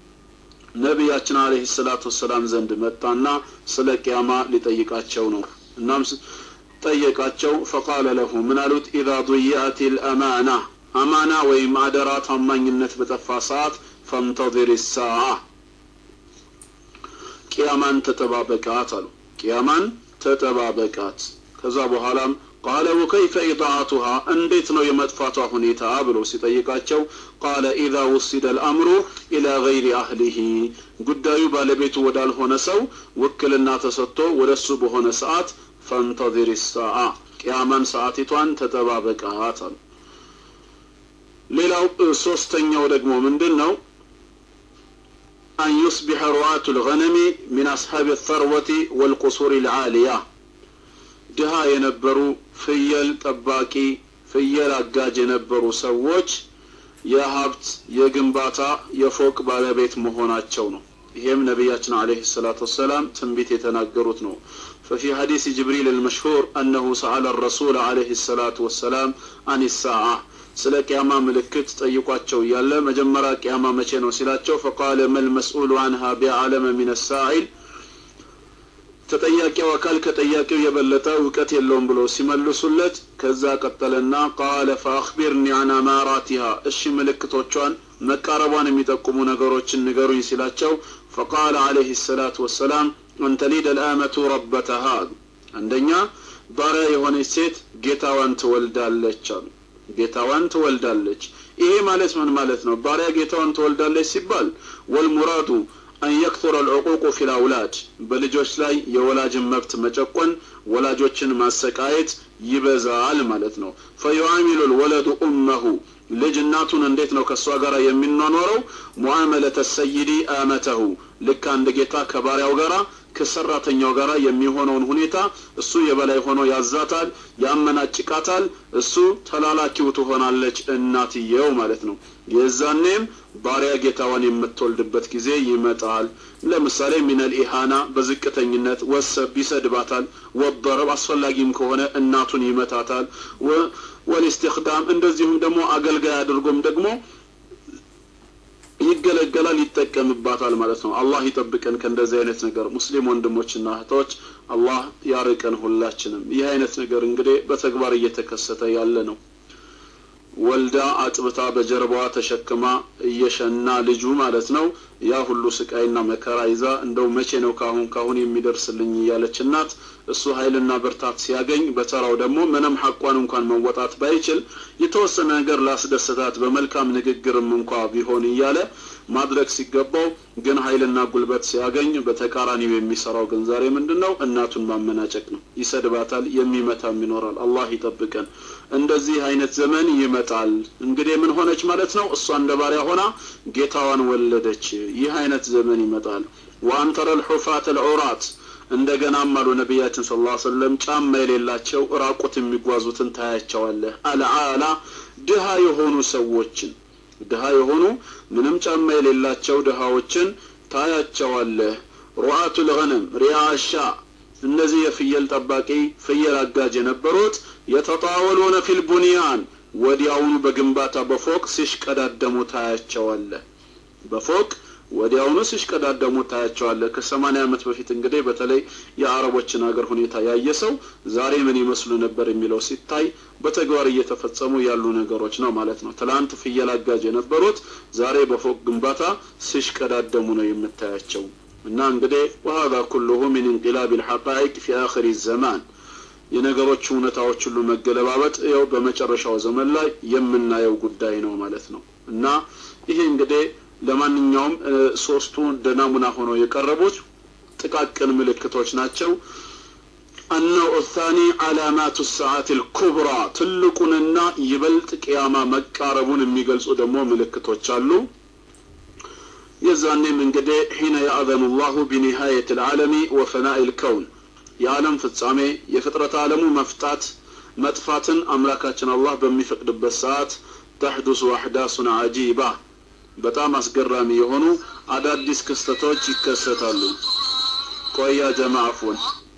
ነቢያችን አለህ ሰላቱ ወሰላም ዘንድ መጣና ስለ ቅያማ ሊጠይቃቸው ነው እናም ጠየቃቸው ፈቃለ ለሁ ምን አሉት ኢዛ ضيعت الأمانة አማና ወይም አደራ ታማኝነት በጠፋ ሰዓት ፈንተظር الساعة ቅያማን ተጠባበቃት አሉ ቅያማን ተጠባበቃት ከዛ በኋላም ቃለ ወከይፈ ኢጣዓቱሃ እንዴት ነው የመጥፋቷ ሁኔታ ብሎ ሲጠይቃቸው ቃለ ኢዛ ውሲደ ልአምሩ ኢላ ገይሪ አህሊሂ ጉዳዩ ባለቤቱ ወዳልሆነ ሰው ውክልና ተሰጥቶ ወደ እሱ በሆነ ሰዓት ፈንተዚር ሰዓ ቅያማን ሰዓቲቷን ተጠባበቃት አሉ ሌላው ሶስተኛው ደግሞ ምንድን ነው አን ዩስቢሐ ሩዓቱ ልገነሚ ሚን አስሓብ ተርወቲ ወልቁሱር ልዓሊያ ድሃ የነበሩ ፍየል ጠባቂ ፍየል አጋጅ የነበሩ ሰዎች የሀብት የግንባታ የፎቅ ባለቤት መሆናቸው ነው ይሄም ነቢያችን አለህ ሰላት ወሰላም ትንቢት የተናገሩት ነው ففي حديث جبريل المشهور أنه سأل الرسول عليه الصلاة والسلام عن الساعة ስለ ቅያማ ምልክት ጠይቋቸው እያለ መጀመሪያ ቅያማ መቼ ነው ሲላቸው ፈቃለ መልመስኡሉ አንሃ ቢአለመ ሚን ሳኢል ተጠያቂው አካል ከጠያቂው የበለጠ እውቀት የለውም ብሎ ሲመልሱለት ከዛ ቀጠለና ቃለ ፈአክቢርኒ አን አማራቲሃ እሺ ምልክቶቿን መቃረቧን የሚጠቁሙ ነገሮችን ንገሩኝ ሲላቸው ፈቃለ አለህ ሰላት ወሰላም አንተሊድ ልአመቱ ረበተሃ አንደኛ ባሪያ የሆነች ሴት ጌታዋን ትወልዳለች አሉ ጌታዋን ትወልዳለች ይሄ ማለት ምን ማለት ነው ባሪያ ጌታዋን ትወልዳለች ሲባል ወልሙራዱ አን የክቱረ ልዕቁቁ ፊ ልአውላድ በልጆች ላይ የወላጅን መብት መጨቆን ወላጆችን ማሰቃየት ይበዛል ማለት ነው ፈዩዓሚሉ ልወለዱ ኡመሁ ልጅ እናቱን እንዴት ነው ከእሷ ጋር የሚኗኖረው ሙዓመለተ ሰይዲ አመተሁ ልክ አንድ ጌታ ከባሪያው ጋር ከሰራተኛው ጋር የሚሆነውን ሁኔታ እሱ የበላይ ሆኖ ያዛታል፣ ያመናጭቃታል። እሱ ተላላኪው ትሆናለች እናትየው ማለት ነው። የዛኔም ባሪያ ጌታዋን የምትወልድበት ጊዜ ይመጣል። ለምሳሌ ሚነል ኢሃና በዝቅተኝነት ወሰብ ይሰድባታል፣ ወበረብ አስፈላጊም ከሆነ እናቱን ይመታታል። ወልስትክዳም እንደዚሁም ደግሞ አገልጋይ አድርጎም ደግሞ ይገለገላል፣ ይጠቀምባታል ማለት ነው። አላህ ይጠብቀን ከእንደዚህ አይነት ነገር። ሙስሊም ወንድሞችና እህቶች አላህ ያርቀን ሁላችንም። ይህ አይነት ነገር እንግዲህ በተግባር እየተከሰተ ያለ ነው። ወልዳ አጥብታ በጀርባዋ ተሸክማ እየሸና ልጁ ማለት ነው ያ ሁሉ ስቃይና መከራ ይዛ እንደው መቼ ነው ካሁን ካሁን የሚደርስልኝ እያለች እናት እሱ ኃይልና ብርታት ሲያገኝ በተራው ደግሞ ምንም ሐቋን እንኳን መወጣት ባይችል የተወሰነ ነገር ላስደስታት በመልካም ንግግርም እንኳ ቢሆን እያለ ማድረግ ሲገባው ግን ኃይልና ጉልበት ሲያገኝ በተቃራኒው የሚሰራው ግን ዛሬ ምንድን ነው? እናቱን ማመናጨቅ ነው። ይሰድባታል፣ የሚመታም ይኖራል። አላህ ይጠብቀን። እንደዚህ አይነት ዘመን ይመጣል። እንግዲህ ምን ሆነች ማለት ነው? እሷ እንደ ባሪያ ሆና ጌታዋን ወለደች። ይህ አይነት ዘመን ይመጣል። ወአንተረ ልሑፋት ልዑራት እንደገናም አሉ ነቢያችን ስለ ላ ሰለም ጫማ የሌላቸው ራቁት የሚጓዙትን ታያቸዋለህ። አልዓላ ድሃ የሆኑ ሰዎችን ድሃ የሆኑ ምንም ጫማ የሌላቸው ድሃዎችን ታያቸዋለህ። ሩአቱ ልገነም ሪያሻ እነዚህ የፍየል ጠባቂ ፍየል አጋጅ የነበሩት የተጣወሉነ ፊል ቡንያን ወዲያውኑ በግንባታ በፎቅ ሲሽቀዳደሙ ታያቸዋለህ። በፎቅ ወዲያውኑ ሲሽቀዳደሙ ታያቸዋለህ። ከሰማንያ ዓመት በፊት እንግዲህ በተለይ የአረቦችን ሀገር ሁኔታ ያየ ሰው ዛሬ ምን ይመስሉ ነበር የሚለው ሲታይ በተግባር እየተፈጸሙ ያሉ ነገሮች ነው ማለት ነው። ትላንት ፍየል አጋጅ የነበሩት ዛሬ በፎቅ ግንባታ ሲሽቀዳደሙ ነው የምታያቸው። እና እንግዲህ ወሀዛ ኩሉሁ ሚን እንቂላብ ልሐቃኢቅ ፊ አኽሪ ዘማን የነገሮች እውነታዎች ሁሉ መገለባበጥ ያው በመጨረሻው ዘመን ላይ የምናየው ጉዳይ ነው ማለት ነው። እና ይሄ እንግዲህ ለማንኛውም ሶስቱ እንደ ናሙና ሆነው የቀረቡት ጥቃቅን ምልክቶች ናቸው። አነው ታኒ አላማቱ ሰዓት ልኩብራ ትልቁንና ይበልጥ ቅያማ መቃረቡን የሚገልጹ ደግሞ ምልክቶች አሉ። የዛኔም እንግዲህ ሒነ ያእዘኑ ላሁ ቢኒሃየት ልዓለሚ ወፈናኢ ልከውን የዓለም ፍጻሜ የፍጥረት ዓለሙ መፍጣት መጥፋትን አምላካችን አላህ በሚፈቅድበት ሰዓት ተሕዱሱ አሕዳሱን አጂባ በጣም አስገራሚ የሆኑ አዳዲስ ክስተቶች ይከሰታሉ። ቆያ ጀማ አፍወን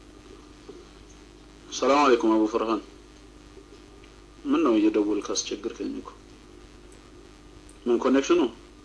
ሰላም አለይኩም አቡ ፈርሃን ምን ነው እየደወልክ አስቸግርከኝ እኮ ምን ኮኔክሽኑ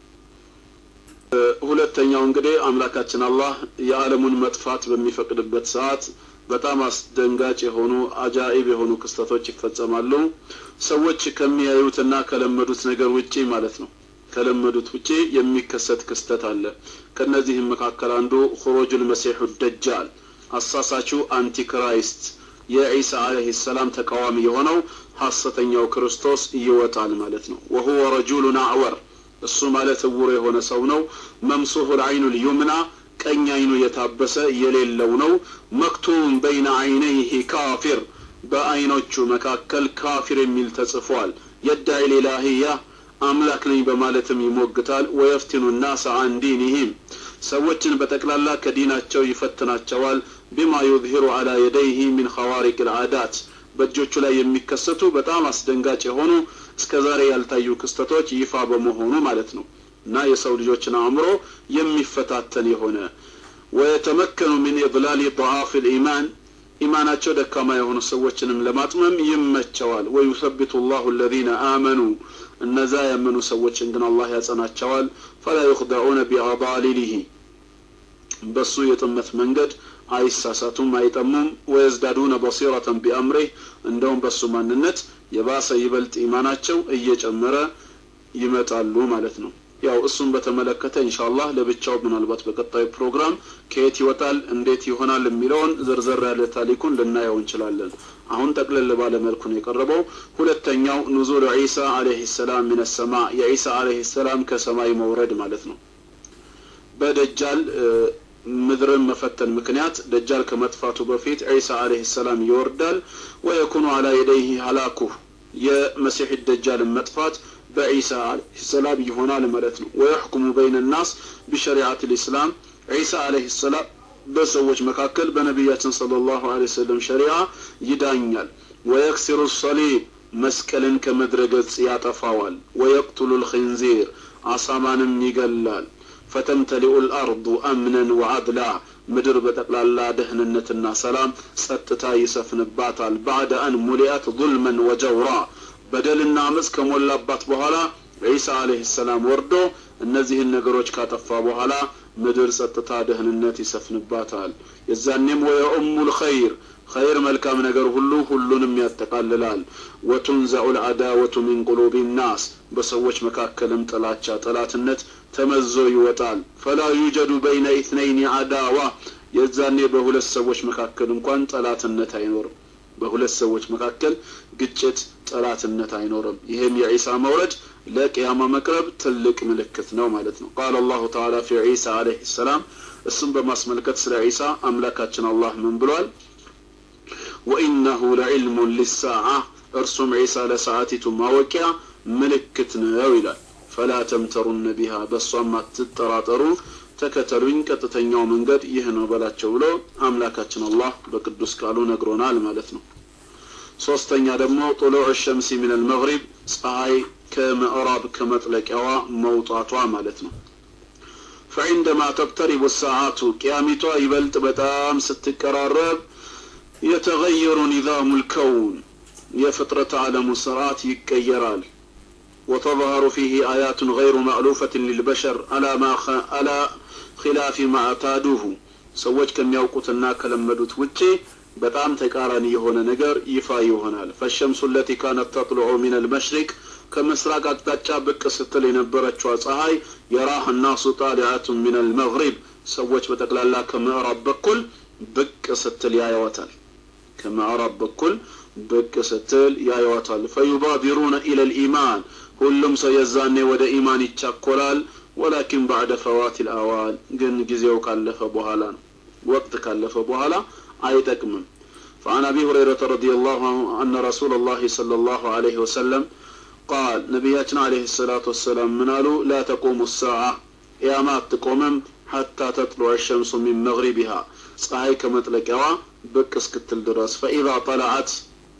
ሁለተኛው እንግዲህ አምላካችን አላህ የዓለሙን መጥፋት በሚፈቅድበት ሰዓት በጣም አስደንጋጭ የሆኑ አጃኢብ የሆኑ ክስተቶች ይፈጸማሉ። ሰዎች ከሚያዩትና ከለመዱት ነገር ውጪ ማለት ነው። ከለመዱት ውጪ የሚከሰት ክስተት አለ። ከነዚህም መካከል አንዱ ሁሮጁል መሲሑ ደጃል አሳሳቹ አንቲክራይስት የዒሳ አለይሂ ሰላም ተቃዋሚ የሆነው ሐሰተኛው ክርስቶስ ይወጣል ማለት ነው። ወሁወ ረጁሉን አዕወር እሱ ማለት እውር የሆነ ሰው ነው። መምሱሑል አይኑል ዩምና ቀኝ አይኑ የታበሰ የሌለው ነው። መክቱም በይነ አይነይህ ካፊር በአይኖቹ መካከል ካፊር የሚል ተጽፏል። የዳዒ ሊላህያ አምላክ ነኝ በማለትም ይሞግታል። ወየፍቲኑ ናስ አን ዲኒህም ሰዎችን በጠቅላላ ከዲናቸው ይፈትናቸዋል። ቢማ ዩዝሂሩ አላ የደይህ ሚን ኸዋሪቅ ልዓዳት በእጆቹ ላይ የሚከሰቱ በጣም አስደንጋጭ የሆኑ እስከ ዛሬ ያልታዩ ክስተቶች ይፋ በመሆኑ ማለት ነው እና የሰው ልጆችን አእምሮ የሚፈታተን የሆነ ወየተመከኑ ሚን ኢድላል ضعاف الإيمان ኢማናቸው ደካማ የሆኑ ሰዎችንም ለማጥመም ይመቸዋል። ወዩሰቢቱ ላሁ አለዚነ አመኑ እነዛ ያመኑ ሰዎችን ግን አላህ ያጸናቸዋል። ፈላ ዩኽደዑነ ቢአዳሊሊሂ በሱ የጥመት መንገድ አይሳሳቱም፣ አይጠሙም። ወየዝዳዱነ በሲረተን ቢአምሪህ እንደውም በሱ ማንነት የባሰ ይበልጥ ኢማናቸው እየጨመረ ይመጣሉ ማለት ነው። ያው እሱን በተመለከተ ኢንሻአላህ ለብቻው ምናልባት በቀጣዩ ፕሮግራም ከየት ይወጣል እንዴት ይሆናል የሚለውን ዝርዝር ያለ ታሪኩን ልናየው እንችላለን። አሁን ጠቅለል ባለ መልኩ ነው የቀረበው። ሁለተኛው ኑዙል ዒሳ አለይሂ ሰላም ሚነ ሰማ የዒሳ አለይሂ ሰላም ከሰማይ መውረድ ማለት ነው። በደጃል ምድርን መፈተን ምክንያት ደጃል ከመጥፋቱ በፊት ዒሳ አለይሂ ሰላም ይወርዳል። ወየኩኑ አላ የደይህ ሀላኩህ የመሲሕ ደጃልን መጥፋት በዒሳ አለይሂ ሰላም ይሆናል ማለት ነው። ወየሕኩሙ በይነ ናስ ቢሸሪዓት ልእስላም ዒሳ አለይሂ ሰላም በሰዎች መካከል በነቢያችን ሰለላሁ ዐለይሂ ወሰለም ሸሪዓ ይዳኛል ወየክሲሩ ሰሊብ መስቀልን ከምድረ ገጽ ያጠፋዋል ወየቅቱሉ ልክንዚር አሳማንም ይገላል ፈተምተሊኡ ልአርዱ አምነን ወዓድላ ምድር በጠቅላላ ደህንነትና ሰላም ጸጥታ ይሰፍንባታል ባዕደ አን ሙሊአት ظልመን ወጀውራ በደልና አመፅ ከሞላባት በኋላ ዒሳ አለህ ሰላም ወርዶ እነዚህን ነገሮች ካጠፋ በኋላ ምድር ጸጥታ ደህንነት ይሰፍንባታል የዛኔም ወየኡሙ ልኸይር ኸይር መልካም ነገር ሁሉ ሁሉንም ያጠቃልላል ወቱንዘዑ ልአዳወቱ ሚን ቁሉብ ናስ በሰዎች መካከልም ጥላቻ ጠላትነት ተመዞ ይወጣል ፈላ ዩጀዱ በይነ ኢትነይን አዳዋ የዛኔ በሁለት ሰዎች መካከል እንኳን ጠላትነት አይኖርም በሁለት ሰዎች መካከል ግጭት ጠላትነት አይኖርም ይህም የዒሳ መውረድ ለቅያማ መቅረብ ትልቅ ምልክት ነው ማለት ነው ቃል አላሁ ተዓላ ፊ ዒሳ አለህ ሰላም እሱም በማስመልከት ስለ ዒሳ አምላካችን አላህ ምን ብሏል ወኢነሁ ለዕልሙን ሊሳዓ እርሱም ዒሳ ለሰዓቲቱ ማወቂያ ምልክት ነው ይላል ፈላ ተምተሩነ ቢሃ በእሷም አትጠራጠሩ ተከተሉኝ ቀጥተኛው መንገድ ይህ ነው በላቸው ብሎ አምላካችን አላህ በቅዱስ ቃሉ ነግሮናል ማለት ነው ሶስተኛ ደግሞ ጡሉዕ ሸምሲ ምን አልመግሪብ ፀሐይ ከምዕራብ ከመጥለቂያዋ መውጣቷ ማለት ነው ፈዕንደማ ተቅተሪቡ ሰዓቱ ቅያሚቷ ይበልጥ በጣም ስትቀራረብ የተገየሩ ኒዛሙ ልከውን የፍጥረት ዓለሙ ስርዓት ይቀየራል وتظهر فيه آيات غير مألوفة للبشر على ما خ... على خلاف ما اعتادوه ሰዎች ከሚያውቁትና ከለመዱት ውጪ በጣም ተቃራኒ የሆነ ነገር ይፋ ይሆናል ፈሸምሱ ለቲ ካነት ተጥልዑ ሚን አልመሽሪቅ ከምስራቅ አቅጣጫ ብቅ ስትል የነበረችዋ ፀሐይ የራህ ናሱ ጣሊዓቱን ሚን አልመግሪብ ሰዎች በጠቅላላ ከምዕራብ በኩል ብቅ ስትል ያየዋታል ከምዕራብ በኩል ብቅ ስትል ያየዋታል ፈዩባቢሩነ ኢለ ልኢማን ሁሉም ሰው የዛኔ ወደ ኢማን ይቻኮላል ወላኪን ባዕደ ፈዋት ልአዋል ግን ጊዜው ካለፈ በኋላ ነው ወቅት ካለፈ በኋላ አይጠቅምም فعن أبي هريرة رضي الله عنه أن رسول الله صلى الله عليه وسلم قال نبياتنا عليه الصلاة والسلام من قالوا لا تقوم الساعة يا ما تقومم حتى تطلع الشمس من مغربها ፀሐይ ከመጥለቂያዋ ብቅ እስክትል ድረስ ፈኢዛ ጠለዐት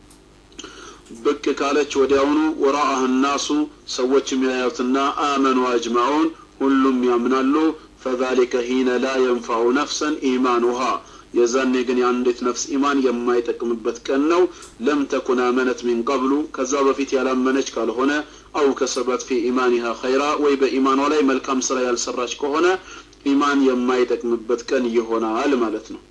ብቅ ካለች ወዲያውኑ ወራአህ ናሱ ሰዎች የሚያዩትና አመኑ አጅማዑን ሁሉም ያምናሉ ፈዛሊከ ሂነ ላ የንፈዑ ነፍሰን ኢማኑሃ የዛኔ ግን የአንዲት ነፍስ ኢማን የማይጠቅምበት ቀን ነው ለም ተኩን አመነት ሚን ቀብሉ ከዛ በፊት ያላመነች ካልሆነ አው ከሰበት ፊ ኢማኒሃ ኸይራ ወይ በኢማኗ ላይ መልካም ስራ ያልሰራች ከሆነ ኢማን የማይጠቅምበት ቀን ይሆናል ማለት ነው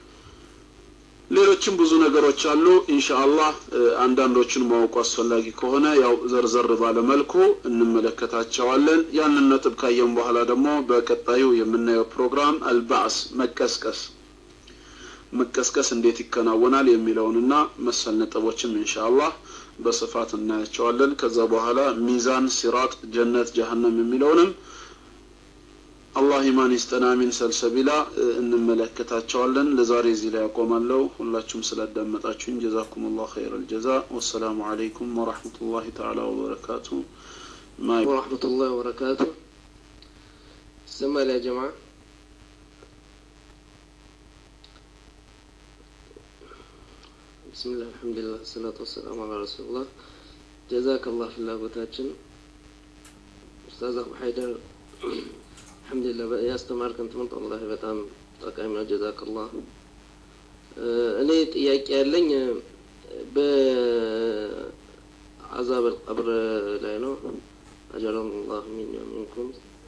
ሌሎችም ብዙ ነገሮች አሉ ኢንሻአላህ አንዳንዶችን ማወቁ አስፈላጊ ከሆነ ያው ዘርዘር ባለ መልኩ እንመለከታቸዋለን ያንን ነጥብ ካየም በኋላ ደግሞ በቀጣዩ የምናየው ፕሮግራም አልባዕስ መቀስቀስ መቀስቀስ እንዴት ይከናወናል የሚለውንና መሰል ነጥቦችም ኢንሻአላህ በስፋት እናያቸዋለን ከዛ በኋላ ሚዛን ሲራጥ ጀነት ጀሀነም የሚለውንም አላህ ኢማን ይስጠን አሚን ሰልሰቢላ እንመለከታቸዋለን ለዛሬ እዚህ ላይ ያቆማለሁ ሁላችሁም ስላዳመጣችሁኝ ጀዛኩም ላሁ ኸይር አልጀዛ ወሰላሙ አለይኩም ወረሕመቱላሂ ተዓላ ወበረካቱ ورحمة الله وبركاته سمع يا جماعة بسم الله الحمد لله الصلاة والسلام على رسول الله جزاك الله في الله بتاجن أستاذ أبو حيدر አልሐምዱሊላህ ያስተማርከን ትምህርት ወላሂ በጣም ጠቃሚ ነው ጀዛከላህ እኔ ጥያቄ ያለኝ በአዛብ አልቀብር ላይ ነው አጀረን ላሁ ሚን ሚንኩም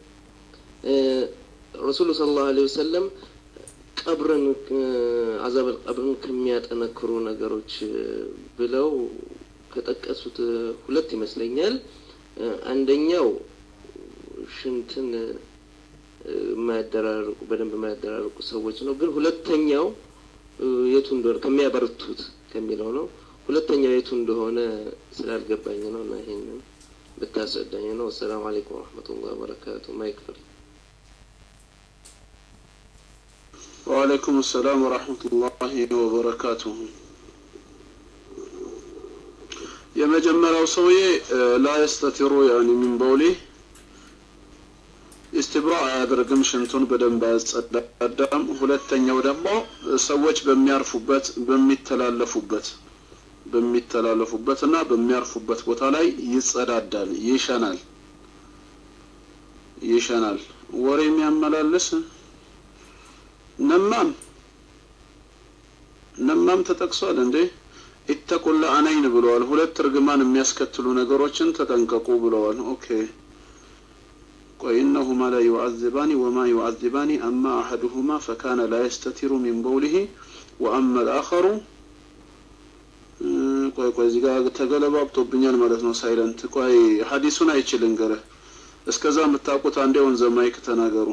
ረሱሉ ስለ ላሁ ዐለይሂ ወሰለም ቀብርን አዛብ አልቀብርን ከሚያጠነክሩ ነገሮች ብለው ከጠቀሱት ሁለት ይመስለኛል አንደኛው ሽንትን የማያደራርቁ በደንብ የማያደራርቁ ሰዎች ነው ግን ሁለተኛው የቱ እንደሆነ ከሚያበረቱት ከሚለው ነው ሁለተኛው የቱ እንደሆነ ስላልገባኝ ነው እና ይሄንን ብታስረዳኝ ነው አሰላሙ አለይኩም ወረህመቱላህ ወበረካቱ ማይክፈል ወአለይኩም ሰላም ወረሕመቱላሂ ወበረካቱሁ የመጀመሪያው ሰውዬ ላ የስተቲሩ ያኒ ሚን በውሊህ ኢስትብራ አያደርግም፣ ሽንቱን በደንብ አያጸዳዳም። ሁለተኛው ደግሞ ሰዎች በሚያርፉበት በሚተላለፉበት በሚተላለፉበት እና በሚያርፉበት ቦታ ላይ ይጸዳዳል፣ ይሸናል ይሸናል። ወሬ የሚያመላልስ ነማም ነማም ተጠቅሷል እንዴ? ኢተቁላ አነይን ብለዋል። ሁለት እርግማን የሚያስከትሉ ነገሮችን ተጠንቀቁ ብለዋል። ኦኬ ቆይ እነሁማ ላ ዩዓዚባኒ ወማ ዩዓዚባኒ አማ አሐዱሁማ ፈካነ ላ የስተቲሩ ሚን በውሊሂ ወአማ ልአኸሩ ቆይ ቆይ እዚህ ጋር ተገለባብጦብኛል ማለት ነው። ሳይለንት ቆይ ሀዲሱን አይችልም ገረ እስከዛ የምታውቁት አንዴ ወንዘ ማይክ ተናገሩ።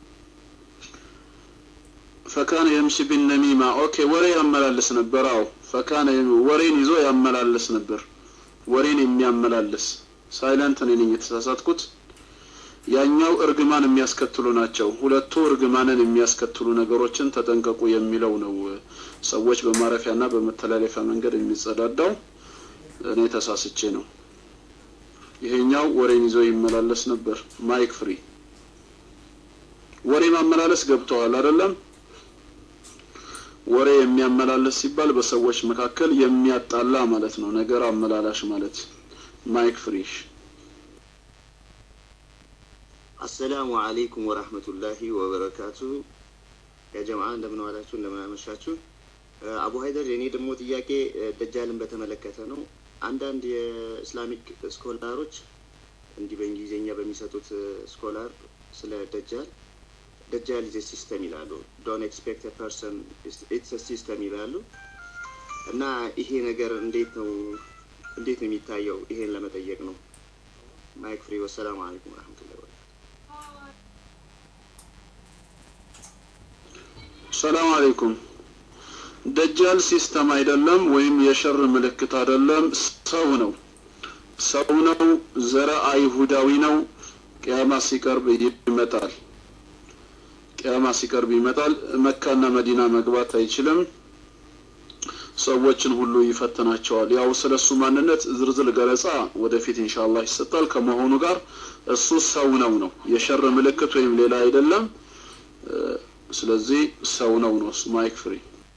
ፈካነ የምሺ ቢነሚማ ኦኬ ወሬ ያመላልስ ነበር። አዎ ፈካነ ወሬን ይዞ ያመላልስ ነበር። ወሬን የሚያመላልስ ሳይለንት እኔ ነኝ የተሳሳትኩት። ያኛው እርግማን የሚያስከትሉ ናቸው። ሁለቱ እርግማንን የሚያስከትሉ ነገሮችን ተጠንቀቁ የሚለው ነው። ሰዎች በማረፊያና በመተላለፊያ መንገድ የሚጸዳዳው እኔ ተሳስቼ ነው። ይሄኛው ወሬን ይዞ ይመላለስ ነበር። ማይክ ፍሪ ወሬ ማመላለስ ገብተዋል አይደለም? ወሬ የሚያመላልስ ሲባል በሰዎች መካከል የሚያጣላ ማለት ነው። ነገር አመላላሽ ማለት ማይክ ፍሪሽ አሰላሙ አለይኩም ወራህመቱላሂ ወበረካቱ። የጀማ እንደምን ዋላችሁ፣ እንደምን አመሻችሁ። አቡ ሀይደር የኔ ደግሞ ጥያቄ ደጃልን በተመለከተ ነው። አንዳንድ የእስላሚክ ስኮላሮች እንዲህ በእንግሊዝኛ በሚሰጡት ስኮላር ስለ ደጃል ደጃል ኢዝ ሲስተም ይላሉ። ዶንት ኤክስፔክት ፐርሰን ኢትስ ሲስተም ይላሉ። እና ይሄ ነገር እንዴት ነው እንዴት ነው የሚታየው? ይሄን ለመጠየቅ ነው። ማይክ ፍሪ። ወሰላሙ አለይኩም ወረህመቱላሂ ወበረካቱ። ሰላም አለይኩም። ደጃል ሲስተም አይደለም ወይም የሸር ምልክት አይደለም። ሰው ነው፣ ሰው ነው። ዘረ አይሁዳዊ ነው። ቅያማ ሲቀርብ ይመጣል። ቅያማ ሲቀርብ ይመጣል። መካና መዲና መግባት አይችልም። ሰዎችን ሁሉ ይፈትናቸዋል። ያው ስለሱ ማንነት ዝርዝር ገለጻ ወደፊት ኢንሻአላህ ይሰጣል። ከመሆኑ ጋር እሱ ሰው ነው ነው የሸር ምልክት ወይም ሌላ አይደለም። ስለዚህ ሰው ነው ነው እሱ ማይክ ፍሪ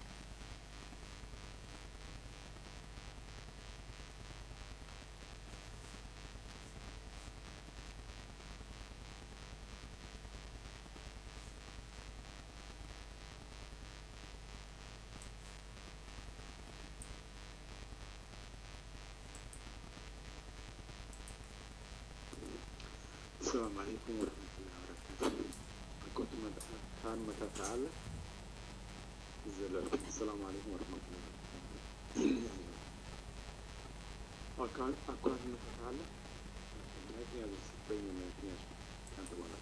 السلام عليكم ورحمة الله وبركاته كنت كان متى تعالى السلام عليكم ورحمة الله وبركاته أكان أكان متى تعالى لكن هذا ستين من الاثنين كانت ولا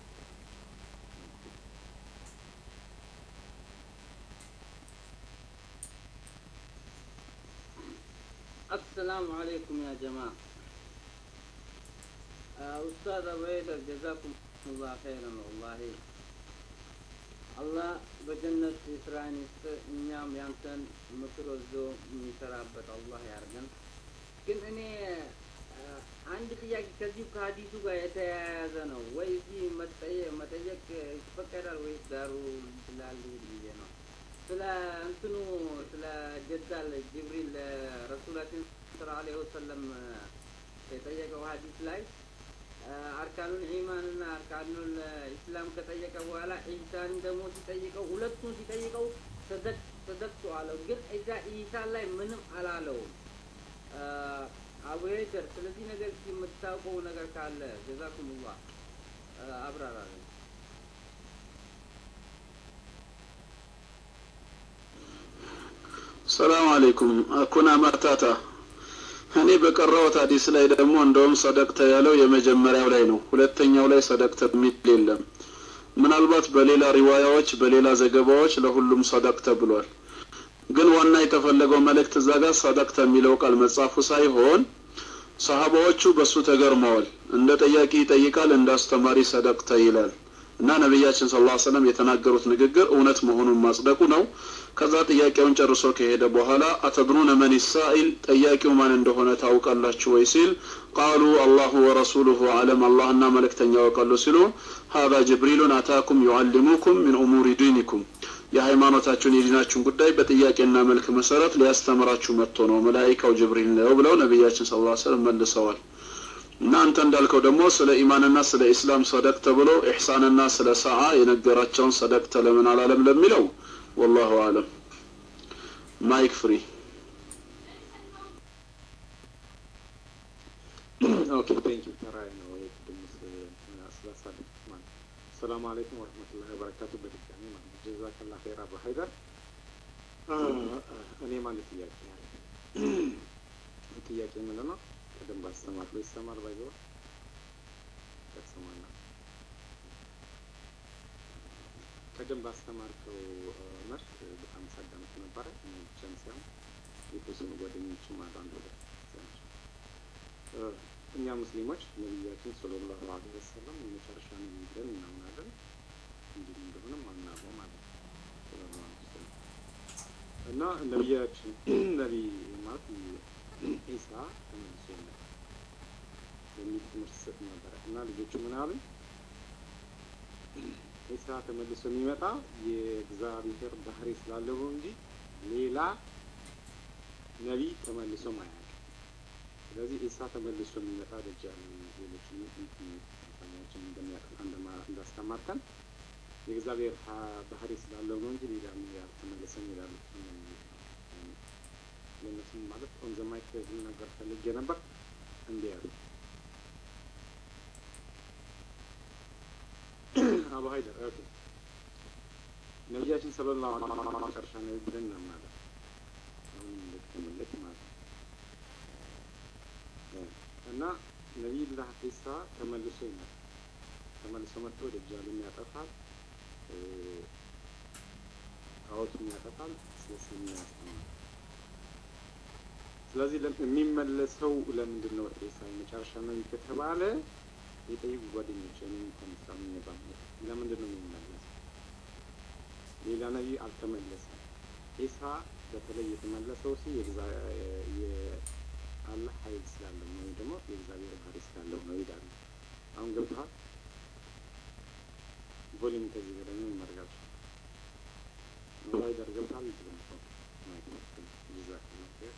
السلام عليكم يا جماعة ኡስታዝ አቡበይደር ጀዛኩም ላ ኸይረን ወላሂ አላህ በጀነት የስራን ይስጥ። እኛም ያንተን ምክር ወዞ የሚሰራበት አላህ ያርገን። ግን እኔ አንድ ጥያቄ ከዚሁ ከሀዲሱ ጋር የተያያዘ ነው ወይ እዚህ መጠየቅ ይፈቀዳል ወይስ ዳሩ ይችላል ብዬ ነው። ስለ እንትኑ ስለ ጀዳል ጅብሪል ረሱላችን ስለ አለይሂ ወሰለም የጠየቀው ሀዲስ ላይ አርካኑል ኢማን እና አርካኑል ኢስላም ከጠየቀ በኋላ ኢሳን ደግሞ ሲጠይቀው ሁለቱን ሲጠይቀው ተዘግቶ አለው። ግን እዛ ኢሳን ላይ ምንም አላለውም። አቡ ሄደር ስለዚህ ነገር የምታውቀው ነገር ካለ ጀዛኩሙላህ አብራራለን። ሰላም አለይኩም አኩና ማታታ እኔ በቀራሁት ሀዲስ ላይ ደግሞ እንደውም ሰደቅተ ያለው የመጀመሪያው ላይ ነው። ሁለተኛው ላይ ሰደቅተ የሚል የለም። ምናልባት በሌላ ሪዋያዎች፣ በሌላ ዘገባዎች ለሁሉም ሰደቅተ ብሏል። ግን ዋና የተፈለገው መልእክት እዛ ጋር ሰደቅተ የሚለው ቃል መጻፉ ሳይሆን ሰሃባዎቹ በሱ ተገርመዋል። እንደ ጠያቂ ይጠይቃል፣ እንደ አስተማሪ ሰደቅተ ይላል። እና ነቢያችን ስለ ላ ሰለም የተናገሩት ንግግር እውነት መሆኑን ማጽደቁ ነው ከዛ ጥያቄውን ጨርሶ ከሄደ በኋላ አተድሩነ መን ሳኢል ጠያቂው ማን እንደሆነ ታውቃላችሁ ወይ ሲል ቃሉ አላሁ ወረሱሉሁ አለም አላህና መልእክተኛ ያውቃሉ ሲሉ ሀዛ ጅብሪሉን አታኩም ዩዓሊሙኩም ሚን ኡሙሪ ዲኒኩም የሃይማኖታችሁን የዲናችሁን ጉዳይ በጥያቄና መልክ መሰረት ሊያስተምራችሁ መጥቶ ነው መላይካው ጅብሪል ነው ብለው ነቢያችን ስለ ላ ሰለም መልሰዋል እና አንተ እንዳልከው ደግሞ ስለ ኢማንና ስለ ኢስላም ሰደቅ ተብሎ ኢሕሳንና ስለ ሰዓ የነገራቸውን ሰደቅ ለምን አላለም ለሚለው ወላሁ አለም ማይክ ፍሪ ኦኬ ቴንክ ዩ ተራይ ነው የቅድም ስላሳለፍ ማለት ሰላም አለይኩም ወረህመቱላሂ ወበረካቱ በድጋሚ ማለት ነው ጀዛከላ ኸይር አቡ ሀይደር እኔ ማለት ጥያቄ ያለ ጥያቄ ምንድን ነው ቅድም ባስተማር ላይ ይሰማል ባይዘው ያሰማና ቅድም ባስተማርከው መርስ በጣም ሳዳምጥ ነበረ እኔ ብቻም ሳይሆን የተወሰኑ ጓደኞችም አሉ አንድ ሁለት ናቸው እኛ ሙስሊሞች ነቢያችን ሰለላሁ ዐለይሂ ወሰለም የመጨረሻ ነቢይ ብለን እናምናለን እንዲህ እንደሆነም አናውቀው ማለት ነው ሰለላሁ ዐለይሂ ወሰለም እና ነቢያችን ነቢይ ማለት ኢሳ ተመልሶ ይመጣል የሚል ትምህርት ሰጥ ነበረ እና ልጆቹ ምን አሉ ኢሳ ተመልሶ የሚመጣ የእግዚአብሔር ባህሪ ስላለው እንጂ ሌላ ነቢይ ተመልሶ ማያውቅ ስለዚህ ኢሳ ተመልሶ የሚመጣ ደጃል ሌሎችን ሰዎችን እንደሚያጠፋ እንዳስተማርከን የእግዚአብሔር ባህሪ ስላለው ነው እንጂ ሌላ ያልተመለሰም ይላሉ። ለእነሱም ማለት ኦን ዘ ማይክ ነገር ፈልጌ ነበር እንዲህ ያሉ አቡ ሀይደር ኦኬ ነቢያችን ሰለላሁ ዐለይሂ ወሰለም መጨረሻ ነው ብለን እናምናለን። አሁን እንደተመለክ ማለት ነው እና ነቢዩላህ ኢሳ ተመልሶ ይመጣል። ተመልሶ መጥቶ ደጃሉን ያጠፋል፣ ጣዖቱን ያጠፋል፣ ስለ እስልምና ያስተምራል። ስለዚህ የሚመለሰው ለምንድን ነው? ኢሳ የመጨረሻ ነቢይ ከተባለ የጠይቁ ጓደኞች እኔም ከሚሳሙ ይባል ለምንድን ነው የሚመለሰው? ሌላ ነቢይ አልተመለሰም። ኢሳ በተለይ የተመለሰው ሲ የአላህ ኃይል ስላለው ነው ወይም ደግሞ የእግዚአብሔር ባህሪ ስላለው ነው ይላሉ። አሁን ገብተሃል? ቮሊም ከዚህ በላይ ምን መርጋት ቫይደር ገብተሃል? ይገምተው ጀዛከላሁ ኸይር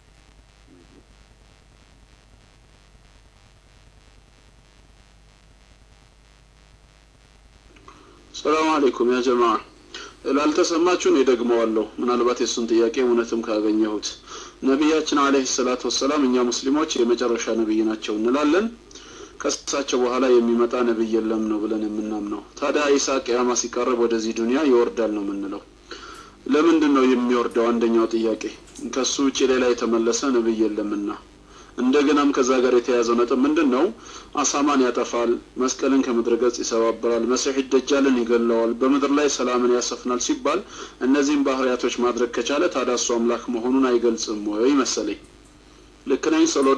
ሰላም አለይኩም ያ ጀማ ላልተሰማችሁ እኔ ደግመዋለሁ ምናልባት የእሱን ጥያቄ እውነትም ካገኘሁት ነቢያችን አለህ ሰላት ወሰላም እኛ ሙስሊሞች የመጨረሻ ነቢይ ናቸው እንላለን ከእሳቸው በኋላ የሚመጣ ነቢይ የለም ነው ብለን የምናምነው ታዲያ ኢሳ ቅያማ ሲቃረብ ወደዚህ ዱንያ ይወርዳል ነው የምንለው ለምንድን ነው የሚወርደው አንደኛው ጥያቄ ከሱ ውጭ ሌላ የተመለሰ ነቢይ የለምና እንደገናም ከዛ ጋር የተያዘው ነጥብ ምንድን ነው? አሳማን ያጠፋል፣ መስቀልን ከምድረ ገጽ ይሰባብራል፣ መሲሕ ደጃልን ይገለዋል፣ በምድር ላይ ሰላምን ያሰፍናል ሲባል እነዚህም ባህሪያቶች ማድረግ ከቻለ ታዲያ እሱ አምላክ መሆኑን አይገልጽም ወይ መሰለኝ። ልክ ነኝ ሰሎዳ?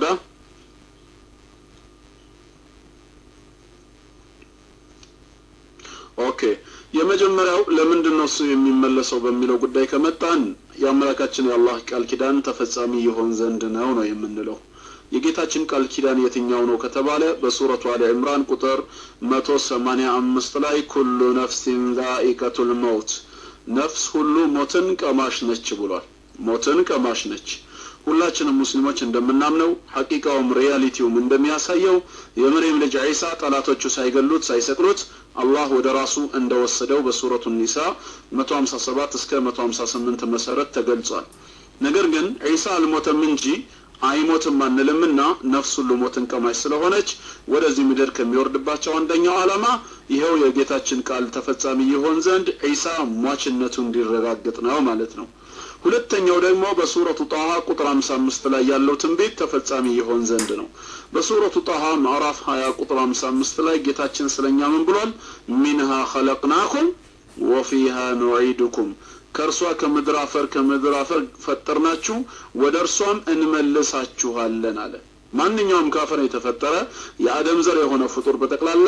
ኦኬ የመጀመሪያው ለምንድን ነው እሱ የሚመለሰው በሚለው ጉዳይ ከመጣን የአምላካችን የአላህ ቃል ኪዳን ተፈጻሚ ይሆን ዘንድ ነው ነው የምንለው። የጌታችን ቃል ኪዳን የትኛው ነው ከተባለ በሱረቱ አሊ ዕምራን ቁጥር መቶ ሰማኒያ አምስት ላይ ኩሉ ነፍሲን ዛኢቀቱል መውት ነፍስ ሁሉ ሞትን ቀማሽ ነች ብሏል። ሞትን ቀማሽ ነች። ሁላችንም ሙስሊሞች እንደምናምነው ሐቂቃውም ሪያሊቲውም እንደሚያሳየው የመርየም ልጅ ዒሳ ጠላቶቹ ሳይገሉት ሳይሰቅሉት አላህ ወደ ራሱ እንደወሰደው በሱረቱ ኒሳ 157 እስከ 158 መሰረት ተገልጿል። ነገር ግን ዒሳ አልሞተም እንጂ አይሞትም አንልምና ነፍስ ሁሉ ሞትን ቀማሽ ስለሆነች ወደዚህ ምድር ከሚወርድባቸው አንደኛው ዓላማ ይኸው የጌታችን ቃል ተፈጻሚ ይሆን ዘንድ ዒሳ ሟችነቱ እንዲረጋግጥ ነው ማለት ነው። ሁለተኛው ደግሞ በሱረቱ ጣሃ ቁጥር 55 ላይ ያለው ትንቢት ተፈጻሚ ይሆን ዘንድ ነው። በሱረቱ ጣሃ ምዕራፍ 20 ቁጥር 55 ላይ ጌታችን ስለኛ ምን ብሏል? ሚንሃ ኸለቅናኩም ወፊሃ ኑዒዱኩም ከእርሷ ከምድር አፈር ከምድር አፈር ፈጠርናችሁ ወደ እርሷም እንመልሳችኋለን አለ። ማንኛውም ካፈር የተፈጠረ የአደም ዘር የሆነ ፍጡር በጠቅላላ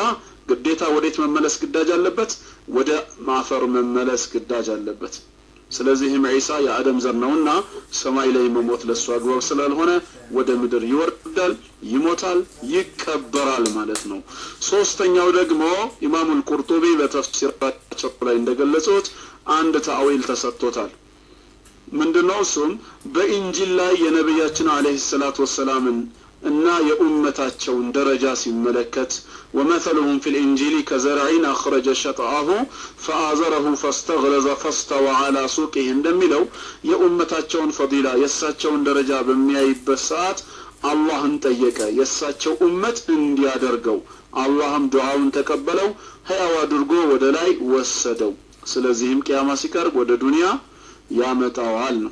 ግዴታ ወዴት መመለስ ግዳጅ አለበት? ወደ ማፈር መመለስ ግዳጅ አለበት። ስለዚህም ዒሳ የአደም ዘር ነውና ሰማይ ላይ መሞት ለእሱ አግባብ ስላልሆነ ወደ ምድር ይወርዳል፣ ይሞታል፣ ይቀበራል ማለት ነው። ሶስተኛው ደግሞ ኢማሙል ቁርጡቢ በተፍሲራቸው ላይ እንደገለጹት አንድ ታዊል ተሰጥቶታል። ምንድነው? እሱም በኢንጂል ላይ የነቢያችን አለይሂ ሰላቱ ወሰላምን እና የኡመታቸውን ደረጃ ሲመለከት ወመሰሉሁም ፊ ልኢንጂሊ ከዘርዒን አኽረጀ ሸጥአሁ ፈአዘረሁ ፈስተግለዘ ፈስተወ አላ ሱቂህ እንደሚለው የኡመታቸውን ፈዲላ የእሳቸውን ደረጃ በሚያይበት ሰዓት አላህን ጠየቀ የእሳቸው ኡመት እንዲያደርገው አላህም ዱዓውን ተቀበለው ህያው አድርጎ ወደ ላይ ወሰደው ስለዚህም ቅያማ ሲቀርብ ወደ ዱንያ ያመጣዋል ነው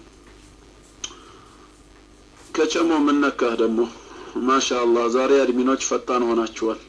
ከቸሞ ምነካህ ደግሞ ማሻአላህ ዛሬ አድሚኖች ፈጣን ሆናችኋል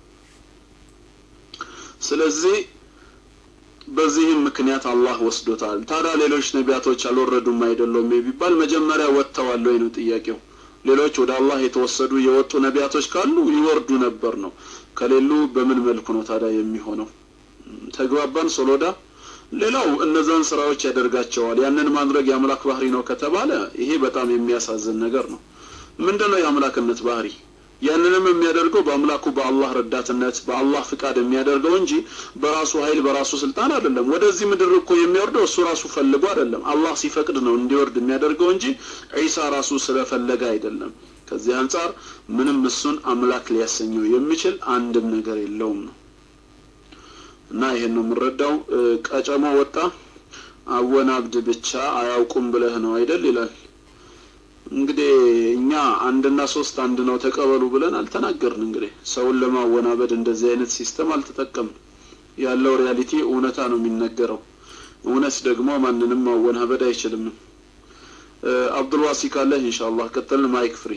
ስለዚህ በዚህም ምክንያት አላህ ወስዶታል ታዲያ ሌሎች ነቢያቶች አልወረዱም አይደለም ቢባል መጀመሪያ ወጥተዋል ወይ ነው ጥያቄው ሌሎች ወደ አላህ የተወሰዱ የወጡ ነቢያቶች ካሉ ይወርዱ ነበር ነው ከሌሉ በምን መልኩ ነው ታዲያ የሚሆነው ተግባባን ሶሎዳ ሌላው እነዛን ስራዎች ያደርጋቸዋል ያንን ማድረግ የአምላክ ባህሪ ነው ከተባለ ይሄ በጣም የሚያሳዝን ነገር ነው ምንድነው የአምላክነት ባህሪ ያንንም የሚያደርገው በአምላኩ በአላህ ረዳትነት በአላህ ፍቃድ የሚያደርገው እንጂ በራሱ ኃይል በራሱ ስልጣን አይደለም ወደዚህ ምድር እኮ የሚወርደው እሱ ራሱ ፈልጎ አይደለም አላህ ሲፈቅድ ነው እንዲወርድ የሚያደርገው እንጂ ዒሳ ራሱ ስለፈለገ አይደለም ከዚህ አንጻር ምንም እሱን አምላክ ሊያሰኘው የሚችል አንድም ነገር የለውም ነው እና ይሄን ነው የምንረዳው ቀጨሞ ወጣ አወናብድ ብቻ አያውቁም ብለህ ነው አይደል ይላል እንግዲህ እኛ አንድና ሶስት አንድ ነው ተቀበሉ ብለን አልተናገርን እንግዲህ ሰውን ለማወናበድ እንደዚህ አይነት ሲስተም አልተጠቀምን ያለው ሪያሊቲ እውነታ ነው የሚነገረው እውነት ደግሞ ማንንም ማወናበድ አይችልም አብዱልዋሲ ካለህ ኢንሻአላህ ቀጥልን ማይክ ፍሪ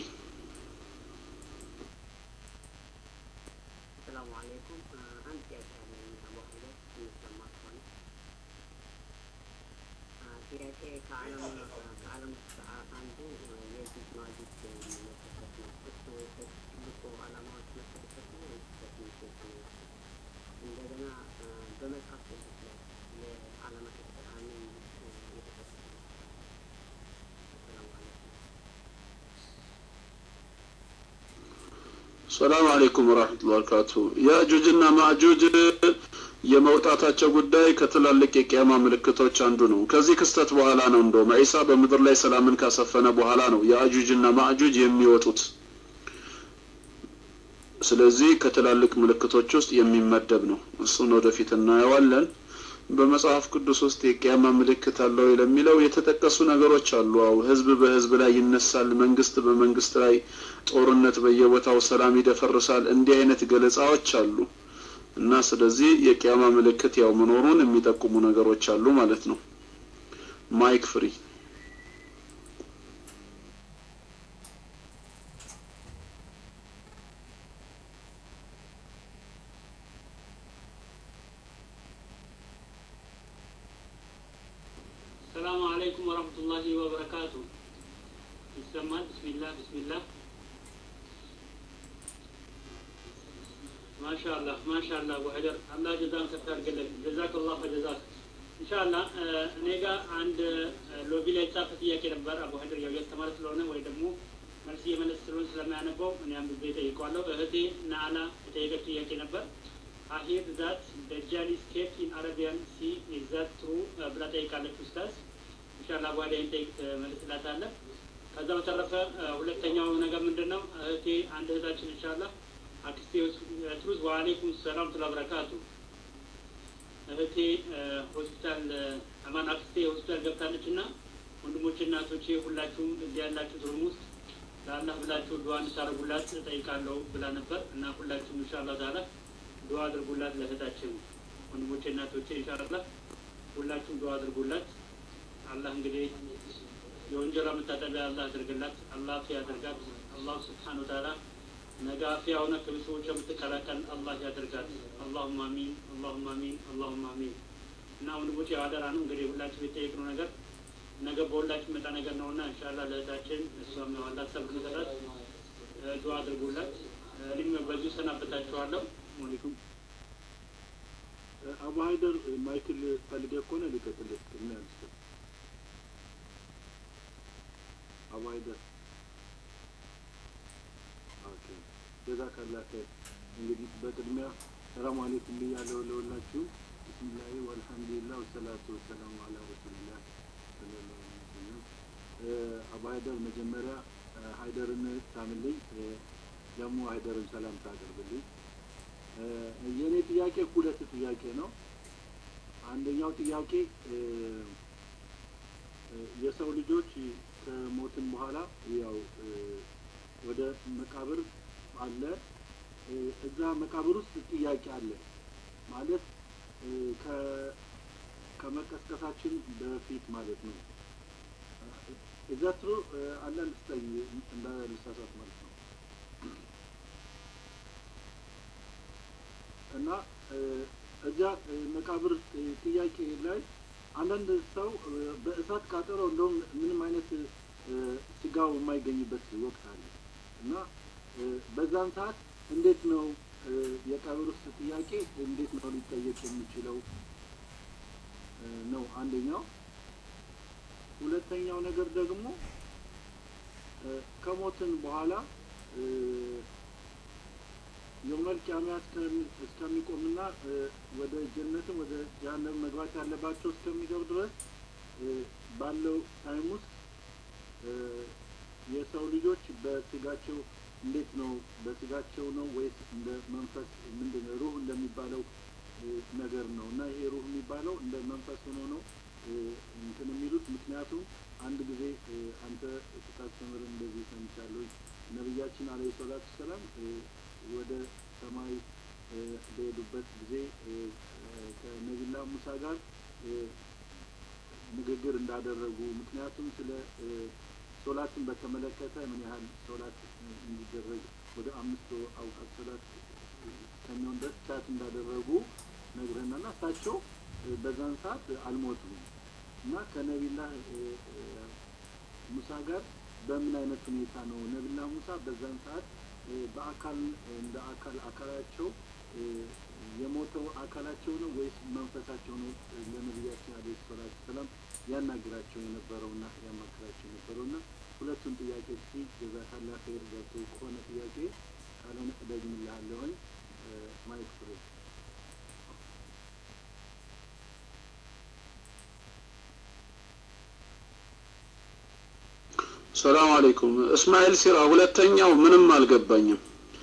ሰላሙ አለይኩም አንድ ጥያቄ አለኝ አቡ ሀይደር የሚሰማ ከሆነ ጥያቄ ከዓለም ከዓለም ውስጥ አንዱ የዚህ ማጂክ የሚመለከት ነው እሱ ትልቁ ዓላማዎች መሰለበት ነው ወይስ በትንሽ ነው እንደገና በመጽሐፍ ቅዱስ ላይ የዓለማት አሚን የተጠቀሰ ነው ሰላሙ አለይኩም ሰላም አለይኩም ወራህመቱላሂ ወበረካቱ ያጁጅና ማጁጅ የመውጣታቸው ጉዳይ ከትላልቅ የቂያማ ምልክቶች አንዱ ነው ከዚህ ክስተት በኋላ ነው እንደውም ዒሳ በምድር ላይ ሰላምን ካሰፈነ በኋላ ነው የአጁጅና ማጁጅ የሚወጡት ስለዚህ ከትላልቅ ምልክቶች ውስጥ የሚመደብ ነው እሱን ወደፊት እናየዋለን በመጽሐፍ ቅዱስ ውስጥ የቂያማ ምልክት አለው ለሚለው የተጠቀሱ ነገሮች አሉ አው ህዝብ በህዝብ ላይ ይነሳል መንግስት በመንግስት ላይ ጦርነት በየቦታው ሰላም ይደፈርሳል እንዲህ አይነት ገለጻዎች አሉ እና ስለዚህ የቂያማ ምልክት ያው መኖሩን የሚጠቁሙ ነገሮች አሉ ማለት ነው ማይክ ፍሪ السلام عليكم ورحمة الله وبركاته ይሰማል ቢስሚላህ ቢስሚላህ ማሻአላህ ማሻአላህ አቡ ሀይደር አላህ ጀዛን ከፍ ያድርግልን ጀዛከላህ ፈጀዛክ ኢንሻአላህ እኔ ጋር አንድ ሎቢ ላይ የተጻፈ ጥያቄ ነበር አቡ ሀይደር ያው ያስተማረ ስለሆነ ወይ ደግሞ መልስ እየመለስ ስለሆነ ስለማያነበው እኔ አንብቤ ጠይቀዋለሁ እህቴ ናአላ የጠየቀች ጥያቄ ነበር አሂር ዛት ደጃሊ ስኬፕ ኢን አረቢያን ሲ ኢዝ ዛት ትሩ ብላ ጠይቃለች ኡስታዝ ኢንሻአላህ በኋላ ይህን ጠይቅ መልስላታለህ ከዛ በተረፈ ሁለተኛው ነገር ምንድን ነው እህቴ አንድ እህታችን ኢንሻአላህ አክስቴ ትሩዝ ወአለይኩም ሰላም ትላ በረካቱ እህቴ ሆስፒታል አማን አክስቴ ሆስፒታል ገብታለች እና ወንድሞች እናቶቼ ሁላችሁም እዚህ ያላችሁ ሩም ውስጥ ለአላህ ብላችሁ ዱዓ እንድታደርጉላት ጠይቃለሁ ብላ ነበር እና ሁላችሁም ኢንሻአላህ ታላ ዱዓ አድርጉላት ለእህታችን ወንድሞቼ እናቶቼ ኢንሻአላህ ሁላችሁም ዱዓ አድርጉላት አላህ እንግዲህ የወንጀሏ መታጠቢያ አላህ ያደርግላት አላህ ያደርጋት አላህ ስብሓን ወተዓላ ነገ አፊያ ሆነ ከቤተሰቦቿ የምትቀላቀል አላህ ያደርጋት አላሁም አሚን አላሁም አሚን አላሁም አሚን እና ወንድሞች ያው አደራ ነው እንግዲህ ሁላችሁ የጠየቅነው ነገር ነገ በሁላችሁ መጣ ነገር ነውና እንሻላ ለእህታችን እሷም ያው አላህ ሰብር ንሰራት ዱዓ አድርጉላት እኔም በዚሁ ሰናበታችኋለሁ አለይኩም አቡ ሀይደር ማይክል ፈልገህ ከሆነ ሊቀጥልህ ቅድሚያ ልስጥህ። አቡ ሀይደር ኦኬ ጀዛከላህ ኸይር። እንግዲህ በቅድሚያ ሰላም አለይኩም ብያለሁ ለሁላችሁ። ቢስሚላሂ ወልሐምዱሊላህ ወሰላቱ ወሰላሙ አላ ረሱሊላህ ሰለላሁ ዐለይሂ ወሰለም። አቡ ሀይደር መጀመሪያ ሀይደርን ሳምልኝ፣ ደግሞ ሀይደርን ሰላም ታቀርብልኝ። የእኔ ጥያቄ ሁለት ጥያቄ ነው። አንደኛው ጥያቄ የሰው ልጆች ከሞትን በኋላ ያው ወደ መቃብር አለ። እዛ መቃብር ውስጥ ጥያቄ አለ ማለት ከመቀስቀሳችን በፊት ማለት ነው። እዛ ትሩ አንዳንድ ስጠኝ እንዳልሳሳት ማለት ነው። እና እዚያ መቃብር ጥያቄ ላይ አንዳንድ ሰው በእሳት ቃጠሎ እንደውም ምንም አይነት ስጋው የማይገኝበት ወቅት አለ እና በዛን ሰዓት እንዴት ነው የቀብር ውስጥ ጥያቄ እንዴት ነው ሊጠየቅ የሚችለው ነው አንደኛው። ሁለተኛው ነገር ደግሞ ከሞትን በኋላ የውመል ቂያማ እስከሚቆምና ወደ ጀነትም ወደ ጀሀነም መግባት ያለባቸው እስከሚገቡ ድረስ ባለው ታይም ውስጥ የሰው ልጆች በስጋቸው እንዴት ነው በስጋቸው ነው ወይስ እንደ መንፈስ ምንድን ነው ሩህ እንደሚባለው ነገር ነው እና ይሄ ሩህ የሚባለው እንደ መንፈስ ሆኖ ነው እንትን የሚሉት ምክንያቱም አንድ ጊዜ አንተ ስታስተምር እንደዚህ ሰምቻለሁ ነቢያችን አለይሂ ሰላቱ ሰላም ወደ ሰማይ በሄዱበት ጊዜ ከነቢላ ሙሳ ጋር ንግግር እንዳደረጉ ምክንያቱም ስለ ሶላትን በተመለከተ ምን ያህል ሶላት እንዲደረግ ወደ አምስት አውቃት ሶላት ከሚሆን ድረስ ቻት እንዳደረጉ ነግረናና እሳቸው በዛን ሰዓት አልሞቱም እና ከነቢላህ ሙሳ ጋር በምን አይነት ሁኔታ ነው ነቢላ ሙሳ በዛን ሰዓት በአካል እንደ አካል አካላቸው የሞተው አካላቸው ነው ወይስ መንፈሳቸው ነው ለነቢያችን አለ ሰላት ሰላም ያናግራቸው የነበረውና ያማክራቸው የነበረውና ሁለቱን ጥያቄ ሲ ጀዛካላ ኸይር ገብቶ ከሆነ ጥያቄ ካልሆነ እደግምልሃለሁኝ ማይክ ፍሬ ሰላም አለይኩም እስማኤል ሲራ ሁለተኛው ምንም አልገባኝም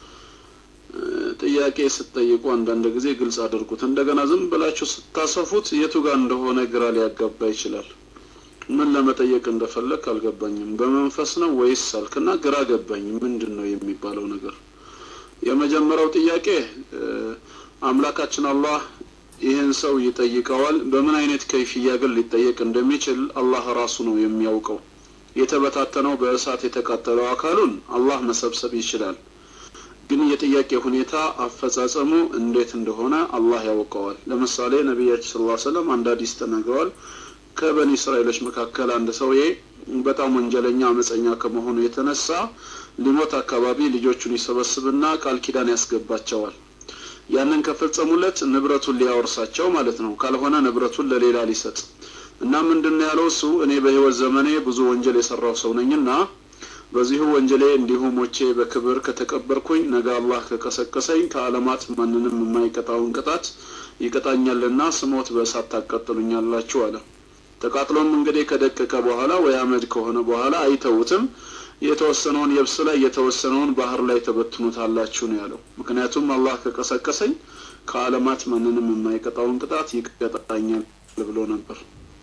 ጥያቄ ስትጠይቁ አንዳንድ ጊዜ ግልጽ አድርጉት እንደገና ዝም ብላችሁ ስታሰፉት የቱ ጋር እንደሆነ ግራ ሊያጋባ ይችላል ምን ለመጠየቅ እንደፈለግ አልገባኝም በመንፈስ ነው ወይስ አልክና ግራ ገባኝ ምንድን ነው የሚባለው ነገር የመጀመሪያው ጥያቄ አምላካችን አላህ ይህን ሰው ይጠይቀዋል በምን አይነት ከይፍያ ግን ሊጠየቅ እንደሚችል አላህ ራሱ ነው የሚያውቀው የተበታተነው በእሳት የተቃጠለው አካሉን አላህ መሰብሰብ ይችላል ግን የጥያቄ ሁኔታ አፈጻጸሙ እንዴት እንደሆነ አላህ ያውቀዋል ለምሳሌ ነቢያችን ስለ ሰለም አንድ ሀዲስ ተናግረዋል ከበኒ እስራኤሎች መካከል አንድ ሰውዬ በጣም ወንጀለኛ አመፀኛ ከመሆኑ የተነሳ ሊሞት አካባቢ ልጆቹን ይሰበስብና ቃል ኪዳን ያስገባቸዋል ያንን ከፈጸሙለት ንብረቱን ሊያወርሳቸው ማለት ነው ካልሆነ ንብረቱን ለሌላ ሊሰጥ እና ምንድን ነው ያለው እሱ እኔ በህይወት ዘመኔ ብዙ ወንጀል የሰራው ሰው ነኝና በዚሁ ወንጀሌ እንዲሁ ሞቼ በክብር ከተቀበርኩኝ ነገ አላህ ከቀሰቀሰኝ ከአለማት ማንንም የማይቀጣውን ቅጣት ይቀጣኛልና ስሞት በእሳት ታቃጥሉኛላችሁ አለ ተቃጥሎም እንግዲህ ከደቀቀ በኋላ ወይ አመድ ከሆነ በኋላ አይተውትም የተወሰነውን የብስ ላይ የተወሰነውን ባህር ላይ ተበትኑታላችሁ ነው ያለው ምክንያቱም አላህ ከቀሰቀሰኝ ከአለማት ማንንም የማይቀጣውን ቅጣት ይቀጣኛል ብሎ ነበር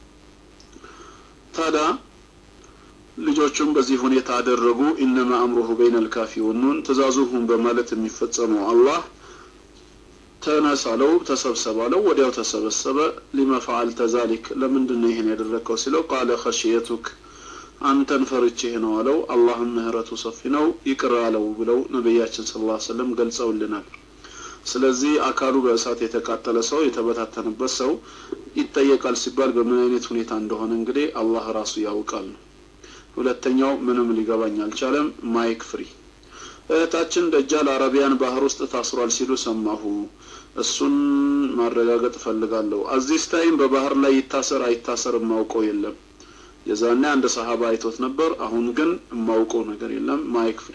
ታዲያ ልጆቹም በዚህ ሁኔታ አደረጉ ኢነማ አምሩሁ በይነ ልካፊ ወኑን ትእዛዙሁን በማለት የሚፈጸመው አላህ ተነሳለው ተሰብሰባለው ወዲያው ተሰበሰበ ሊመ ፈዓልተ ዛሊክ ለምንድን ነው ይህን ያደረግከው ሲለው ቃለ ኸሽየቱክ አንተን ፈርቼህ ነው አለው አላህም ምህረቱ ሰፊ ነው ይቅር አለው ብለው ነቢያችን ስለ ላ ሰለም ገልጸውልናል ስለዚህ አካሉ በእሳት የተቃጠለ ሰው የተበታተነበት ሰው ይጠየቃል ሲባል በምን አይነት ሁኔታ እንደሆነ እንግዲህ አላህ ራሱ ያውቃል ነው ሁለተኛው ምንም ሊገባኝ አልቻለም ማይክ ፍሪ እህታችን ደጃል አረቢያን ባህር ውስጥ ታስሯል ሲሉ ሰማሁ እሱን ማረጋገጥ እፈልጋለሁ። አዚዝ ታይም በባህር ላይ ይታሰር አይታሰር የማውቀው የለም። የዛኔ አንድ ሰሃባ አይቶት ነበር። አሁን ግን የማውቀው ነገር የለም። ማይክ ፍሪ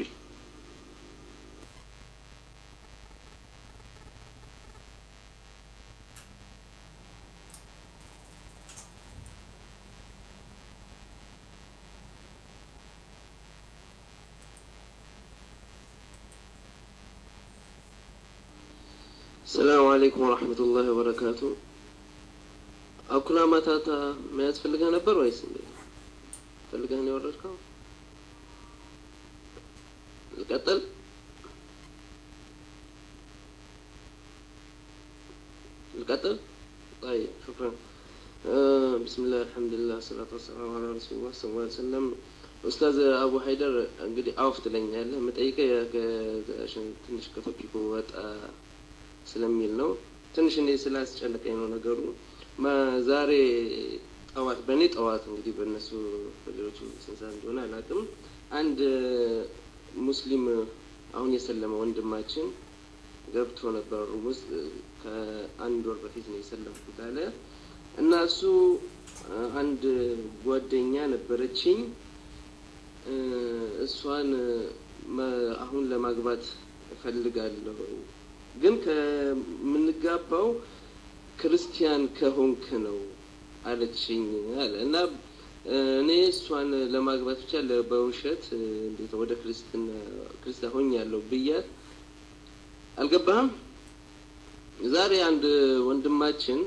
ሰላም አለይኩም ወራህመቱላሂ ወበረካቱ። አኩላ ማታታ መያዝ ፈልገህ ነበር ወይስ እንዴት? ፈልገህ ነው የወረድከው? ልቀጥል? ልቀጥል? طيب شكرا آه بسم الله الحمد لله الصلاة والسلام على رسول الله صلى الله عليه وسلم ኡስታዝ አቡ ሀይደር እንግዲህ አውፍ ትለኛለህ። የምጠይቀህ ትንሽ ከቶፒኩ ወጣ ስለሚል ነው። ትንሽ እኔ ስላስጨነቀኝ ነው ነገሩ። ዛሬ ጠዋት በእኔ ጠዋት እንግዲህ በእነሱ በሌሎቹ ስንት ሰዓት እንደሆነ አላውቅም። አንድ ሙስሊም አሁን የሰለመ ወንድማችን ገብቶ ነበር ሩም ውስጥ ከአንድ ወር በፊት ነው የሰለምኩት አለ እና እሱ አንድ ጓደኛ ነበረችኝ እሷን አሁን ለማግባት እፈልጋለሁ ግን ከምንጋባው ክርስቲያን ከሆንክ ነው አለችኝ አለ እና እኔ እሷን ለማግባት ብቻ በውሸት እንዴት ወደ ክርስትና ክርስቲያን ሆኛለሁ ብያት አልገባህም። ዛሬ አንድ ወንድማችን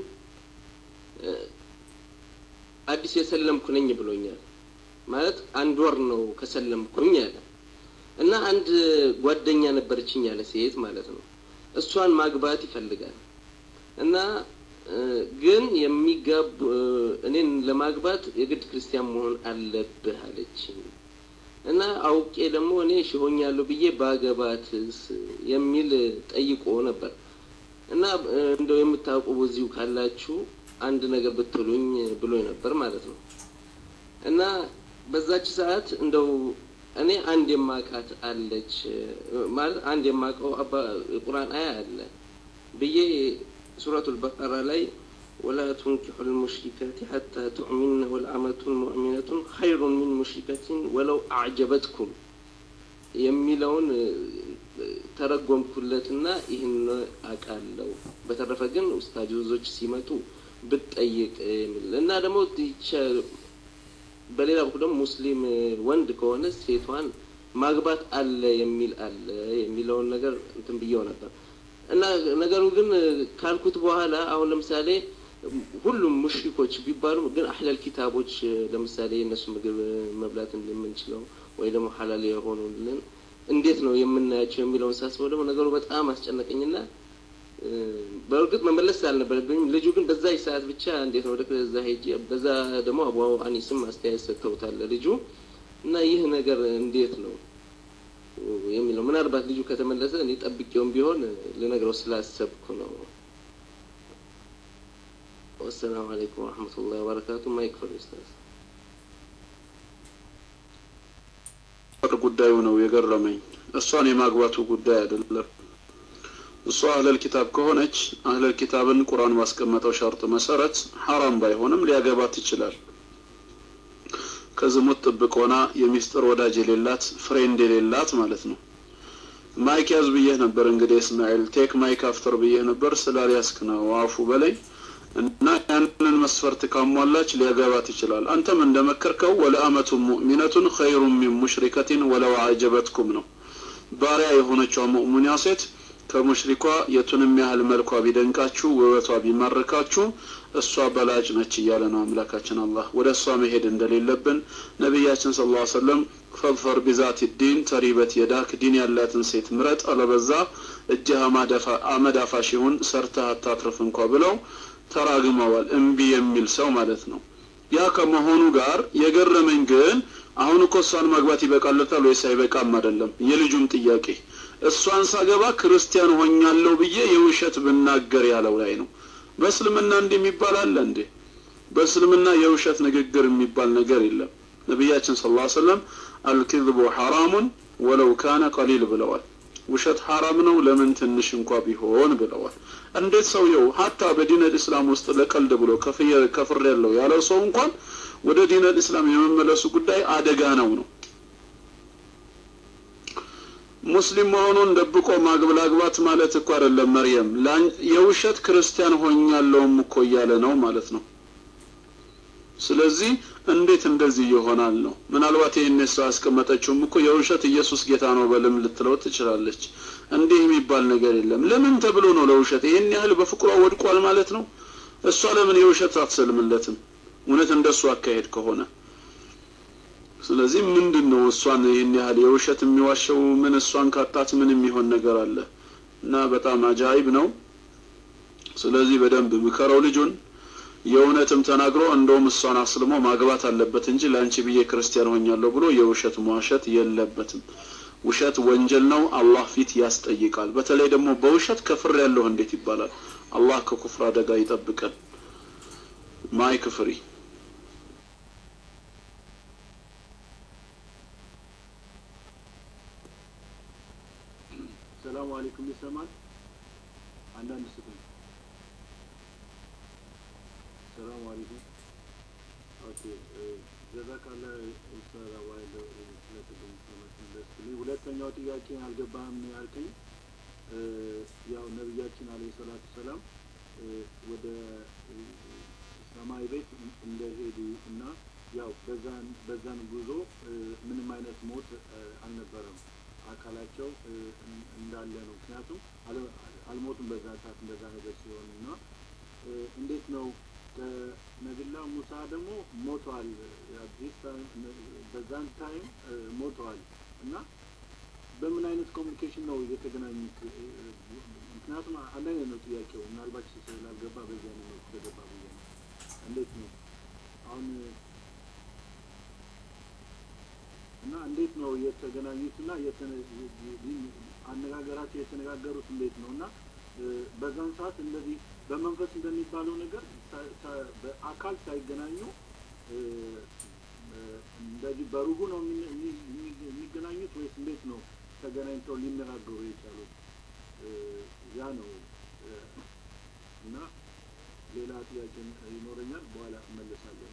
አዲስ የሰለምኩ ነኝ ብሎኛል። ማለት አንድ ወር ነው ከሰለምኩኝ አለ እና አንድ ጓደኛ ነበረችኝ ያለ ሴት ማለት ነው። እሷን ማግባት ይፈልጋል እና ግን የሚጋቡ እኔን ለማግባት የግድ ክርስቲያን መሆን አለብህ አለችኝ እና አውቄ ደግሞ እኔ ሽሆኛለሁ ብዬ ባገባትስ የሚል ጠይቆ ነበር እና እንደው የምታውቁ በዚሁ ካላችሁ አንድ ነገር ብትሉኝ ብሎ ነበር ማለት ነው እና በዛች ሰዓት እንደው እኔ አንድ የማቃት አለች ማለት አንድ የማቀው የቁርአን አያ አለ ብዬ ሱረቱል በቀራ ላይ ወላ ቱንኪሑ ልሙሽሪካት ሐታ ቱዕሚንነ ወልአመቱን ሙእሚነቱን ኸይሩን ሚን ሙሽሪከትን ወለው አዕጀበትኩም የሚለውን ተረጎምኩለትና ይህን አውቃለሁ። በተረፈ ግን ኡስታዞች ሲመጡ ብትጠይቅ የሚል እና ደግሞ በሌላ በኩል ደግሞ ሙስሊም ወንድ ከሆነ ሴቷን ማግባት አለ የሚል አለ የሚለውን ነገር እንትን ብየው ነበር እና ነገሩ ግን ካልኩት በኋላ አሁን ለምሳሌ ሁሉም ሙሽሪኮች ቢባሉ ግን አህለል ኪታቦች ለምሳሌ የእነሱ ምግብ መብላት እንደምንችለው ወይ ደግሞ ሀላል የሆኑልን እንዴት ነው የምናያቸው የሚለውን ሳስበው ደግሞ ነገሩ በጣም አስጨነቀኝና በእርግጥ መመለስ አልነበረብኝም። ልጁ ግን በዛ ሰዓት ብቻ እንዴት ነው ወደ ከዛ ሄጄ በዛ ደግሞ አቡ አኒስም አስተያየት ሰጥተውታል ልጁ እና ይህ ነገር እንዴት ነው የሚለው ምናልባት ልጁ ከተመለሰ እኔ ጠብቄውም ቢሆን ልነግረው ስላሰብኩ ነው። ወሰላሙ አለይኩም ወረሕመቱላሂ ወበረካቱ። ማይክፈል ኡስታዝ ጉዳዩ ነው የገረመኝ። እሷን የማግባቱ ጉዳይ አይደለም። እሷ አህለል ኪታብ ከሆነች አህለል ኪታብን ቁርአን ባስቀመጠው ሸርጥ መሰረት ሐራም ባይሆንም ሊያገባት ይችላል። ከዝሙት ጥብቅ ሆና የሚስጥር ወዳጅ የሌላት ፍሬንድ የሌላት ማለት ነው። ማይክ ያዝ ብዬህ ነበር እንግዲህ እስማኤል ቴክ ማይክ አፍተር ብዬህ ነበር ስላልያዝክ ነው አፉ በላይ እና ያንን መስፈርት ካሟላች ሊያገባት ይችላል። አንተም እንደመከርከው ወለአመቱ ሙእሚነቱን ኸይሩን ሚን ሙሽሪከቲን ወለው አጀበትኩም ነው። ባሪያ የሆነችው ሙእሚና ሴት ከሙሽሪኳ የቱንም ያህል መልኳ ቢደንቃችሁ ውበቷ ቢማርካችሁ እሷ በላጭ ነች እያለ ነው አምላካችን አላህ። ወደ እሷ መሄድ እንደሌለብን ነቢያችን ስለ ላ ሰለም ፈድፈር ቢዛት ዲን ተሪበት የዳክ ዲን ያላትን ሴት ምረጥ፣ አለበዛ እጅህ አመድ አፋሽ ይሁን ሰርተህ አታትርፍ እንኳ ብለው ተራግመዋል። እምቢ የሚል ሰው ማለት ነው። ያ ከመሆኑ ጋር የገረመኝ ግን አሁን እኮ እሷን ማግባት ይበቃለታል ወይስ አይበቃም አይደለም የልጁም ጥያቄ። እሷን ሳገባ ክርስቲያን ሆኛለሁ ብዬ የውሸት ብናገር ያለው ላይ ነው። በእስልምና እንዲህ የሚባል አለ እንዴ? በእስልምና የውሸት ንግግር የሚባል ነገር የለም። ነቢያችን ስለ ላ ሰለም አልክዝቡ ሐራሙን ወለው ካነ ቀሊል ብለዋል። ውሸት ሐራም ነው ለምን ትንሽ እንኳ ቢሆን ብለዋል እንዴት ሰውየው ሀታ በዲነል እስላም ውስጥ ለቀልድ ብሎ ከፍር ያለው ያለው ሰው እንኳን ወደ ዲነል እስላም የመመለሱ ጉዳይ አደጋ ነው ነው ሙስሊም መሆኑን ደብቆ ማግብላግባት ማለት እኮ አይደለም መርየም የውሸት ክርስቲያን ሆኛለሁም እኮ እያለ ነው ማለት ነው ስለዚህ እንዴት እንደዚህ ይሆናል ነው ምናልባት ይህን ሰው ያስቀመጠችውም እኮ የውሸት ኢየሱስ ጌታ ነው በልም ልትለው ትችላለች እንዲህ የሚባል ነገር የለም ለምን ተብሎ ነው ለውሸት ይህን ያህል በፍቅሯ ወድቋል ማለት ነው እሷ ለምን የውሸት አትሰልምለትም እውነት እንደሱ አካሄድ ከሆነ ስለዚህ ምንድን ነው እሷን ይህን ያህል የውሸት የሚዋሸው ምን እሷን ካጣት ምን የሚሆን ነገር አለ እና በጣም አጃይብ ነው ስለዚህ በደንብ ምከረው ልጁን የእውነትም ተናግሮ እንደውም እሷን አስልሞ ማግባት አለበት እንጂ ለአንቺ ብዬ ክርስቲያን ሆኛለሁ ብሎ የውሸት መዋሸት የለበትም ውሸት ወንጀል ነው አላህ ፊት ያስጠይቃል በተለይ ደግሞ በውሸት ከፍር ያለሁ እንዴት ይባላል አላህ ከኩፍር አደጋ ይጠብቀን ማይክ ፍሪ ሰላሙ አለይኩም ይሰማል አንዳንድ ስጡኝ ሰላሙ አለይኩም ኦኬ ጀዛካላ ኡስታዝ አዋይለ ስለተገኙ ስለመለስልኝ ሁለተኛው ጥያቄ አልገባህም ያልከኝ ያው ነቢያችን አለይሂ ሰላቱ ሰላም ወደ ሰማይ ቤት እንደሄዱ እና ያው በዛን በዛን ጉዞ ምንም አይነት ሞት አልነበረም አካላቸው እንዳለ ነው ምክንያቱም አልሞቱም በዛ ሰዓት እንደዛ ነገር ሲሆን እና እንዴት ነው ነቢላ ሙሳ ደግሞ ሞተዋል በዛን ታይም ሞተዋል እና በምን አይነት ኮሚኒኬሽን ነው የተገናኙት ምክንያቱም አንድ አይነት ነው ጥያቄው ምናልባት ስላልገባ በዚያ ነው ተገባ ብዬ ነው እንዴት ነው አሁን እና እንዴት ነው የተገናኙት እና አነጋገራቸው የተነጋገሩት እንዴት ነው እና በዛን ሰዓት እንደዚህ በመንፈስ እንደሚባለው ነገር በአካል ሳይገናኙ እንደዚህ በሩሁ ነው የሚገናኙት ወይስ እንዴት ነው ተገናኝተው ሊነጋገሩ የቻሉት? ያ ነው እና ሌላ ጥያቄ ይኖረኛል፣ በኋላ እመለሳለሁ።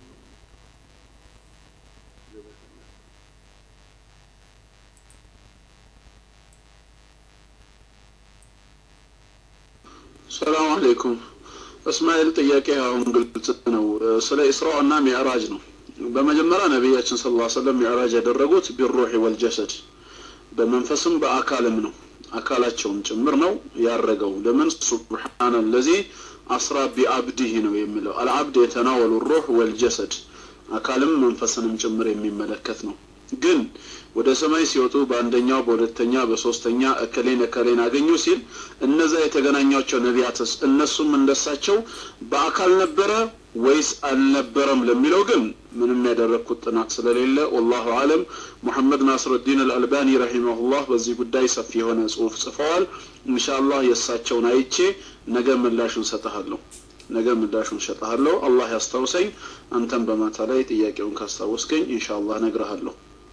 ሰላም አለይኩም እስማኤል ጥያቄ አሁን ግልጽ ነው ስለ ኢስራእ እና ሚዕራጅ ነው በመጀመሪያ ነቢያችን ስለ ላ ሰለም ሚዕራጅ ያደረጉት ቢሩህ ወልጀሰድ በመንፈስም በአካልም ነው አካላቸውም ጭምር ነው ያረገው ለምን ሱብሓነ ለዚ አስራ ቢአብዲህ ነው የሚለው አልአብድ የተናወሉ ሩህ ወልጀሰድ አካልም መንፈስንም ጭምር የሚመለከት ነው ግን ወደ ሰማይ ሲወጡ በአንደኛው በሁለተኛ በሶስተኛ እከሌን እከሌን አገኙ ሲል እነዛ የተገናኟቸው ነቢያትስ እነሱም እንደሳቸው በአካል ነበረ ወይስ አልነበረም ለሚለው ግን ምንም ያደረግኩት ጥናት ስለሌለ ወላሁ አለም ሙሐመድ ናስሩዲን አልአልባኒ ረሂመሁላህ በዚህ ጉዳይ ሰፊ የሆነ ጽሁፍ ጽፈዋል ኢንሻአላህ የእሳቸውን አይቼ ነገ ምላሹን ሰጠሃለሁ ነገ ምላሹን ሰጠሃለሁ አላህ ያስታውሰኝ አንተም በማታ ላይ ጥያቄውን ካስታወስከኝ ኢንሻአላህ ነግረሃለሁ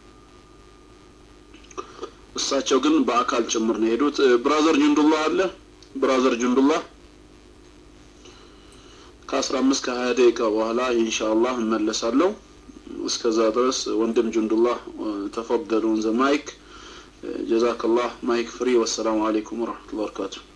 እሳቸው ግን በአካል ጭምር ነው የሄዱት ብራዘር ጁንዱላህ አለ ብራዘር ጁንዱላህ ከአስራ አምስት ከሀያ ደቂቃ በኋላ ኢንሻአላህ እመለሳለሁ እስከዛ ድረስ ወንድም ጁንዱላህ ተፈደሉ ዘ ማይክ ጀዛከላህ ማይክ ፍሪ ወሰላሙ አለይኩም ወረህመቱላህ ወበረካቱሁ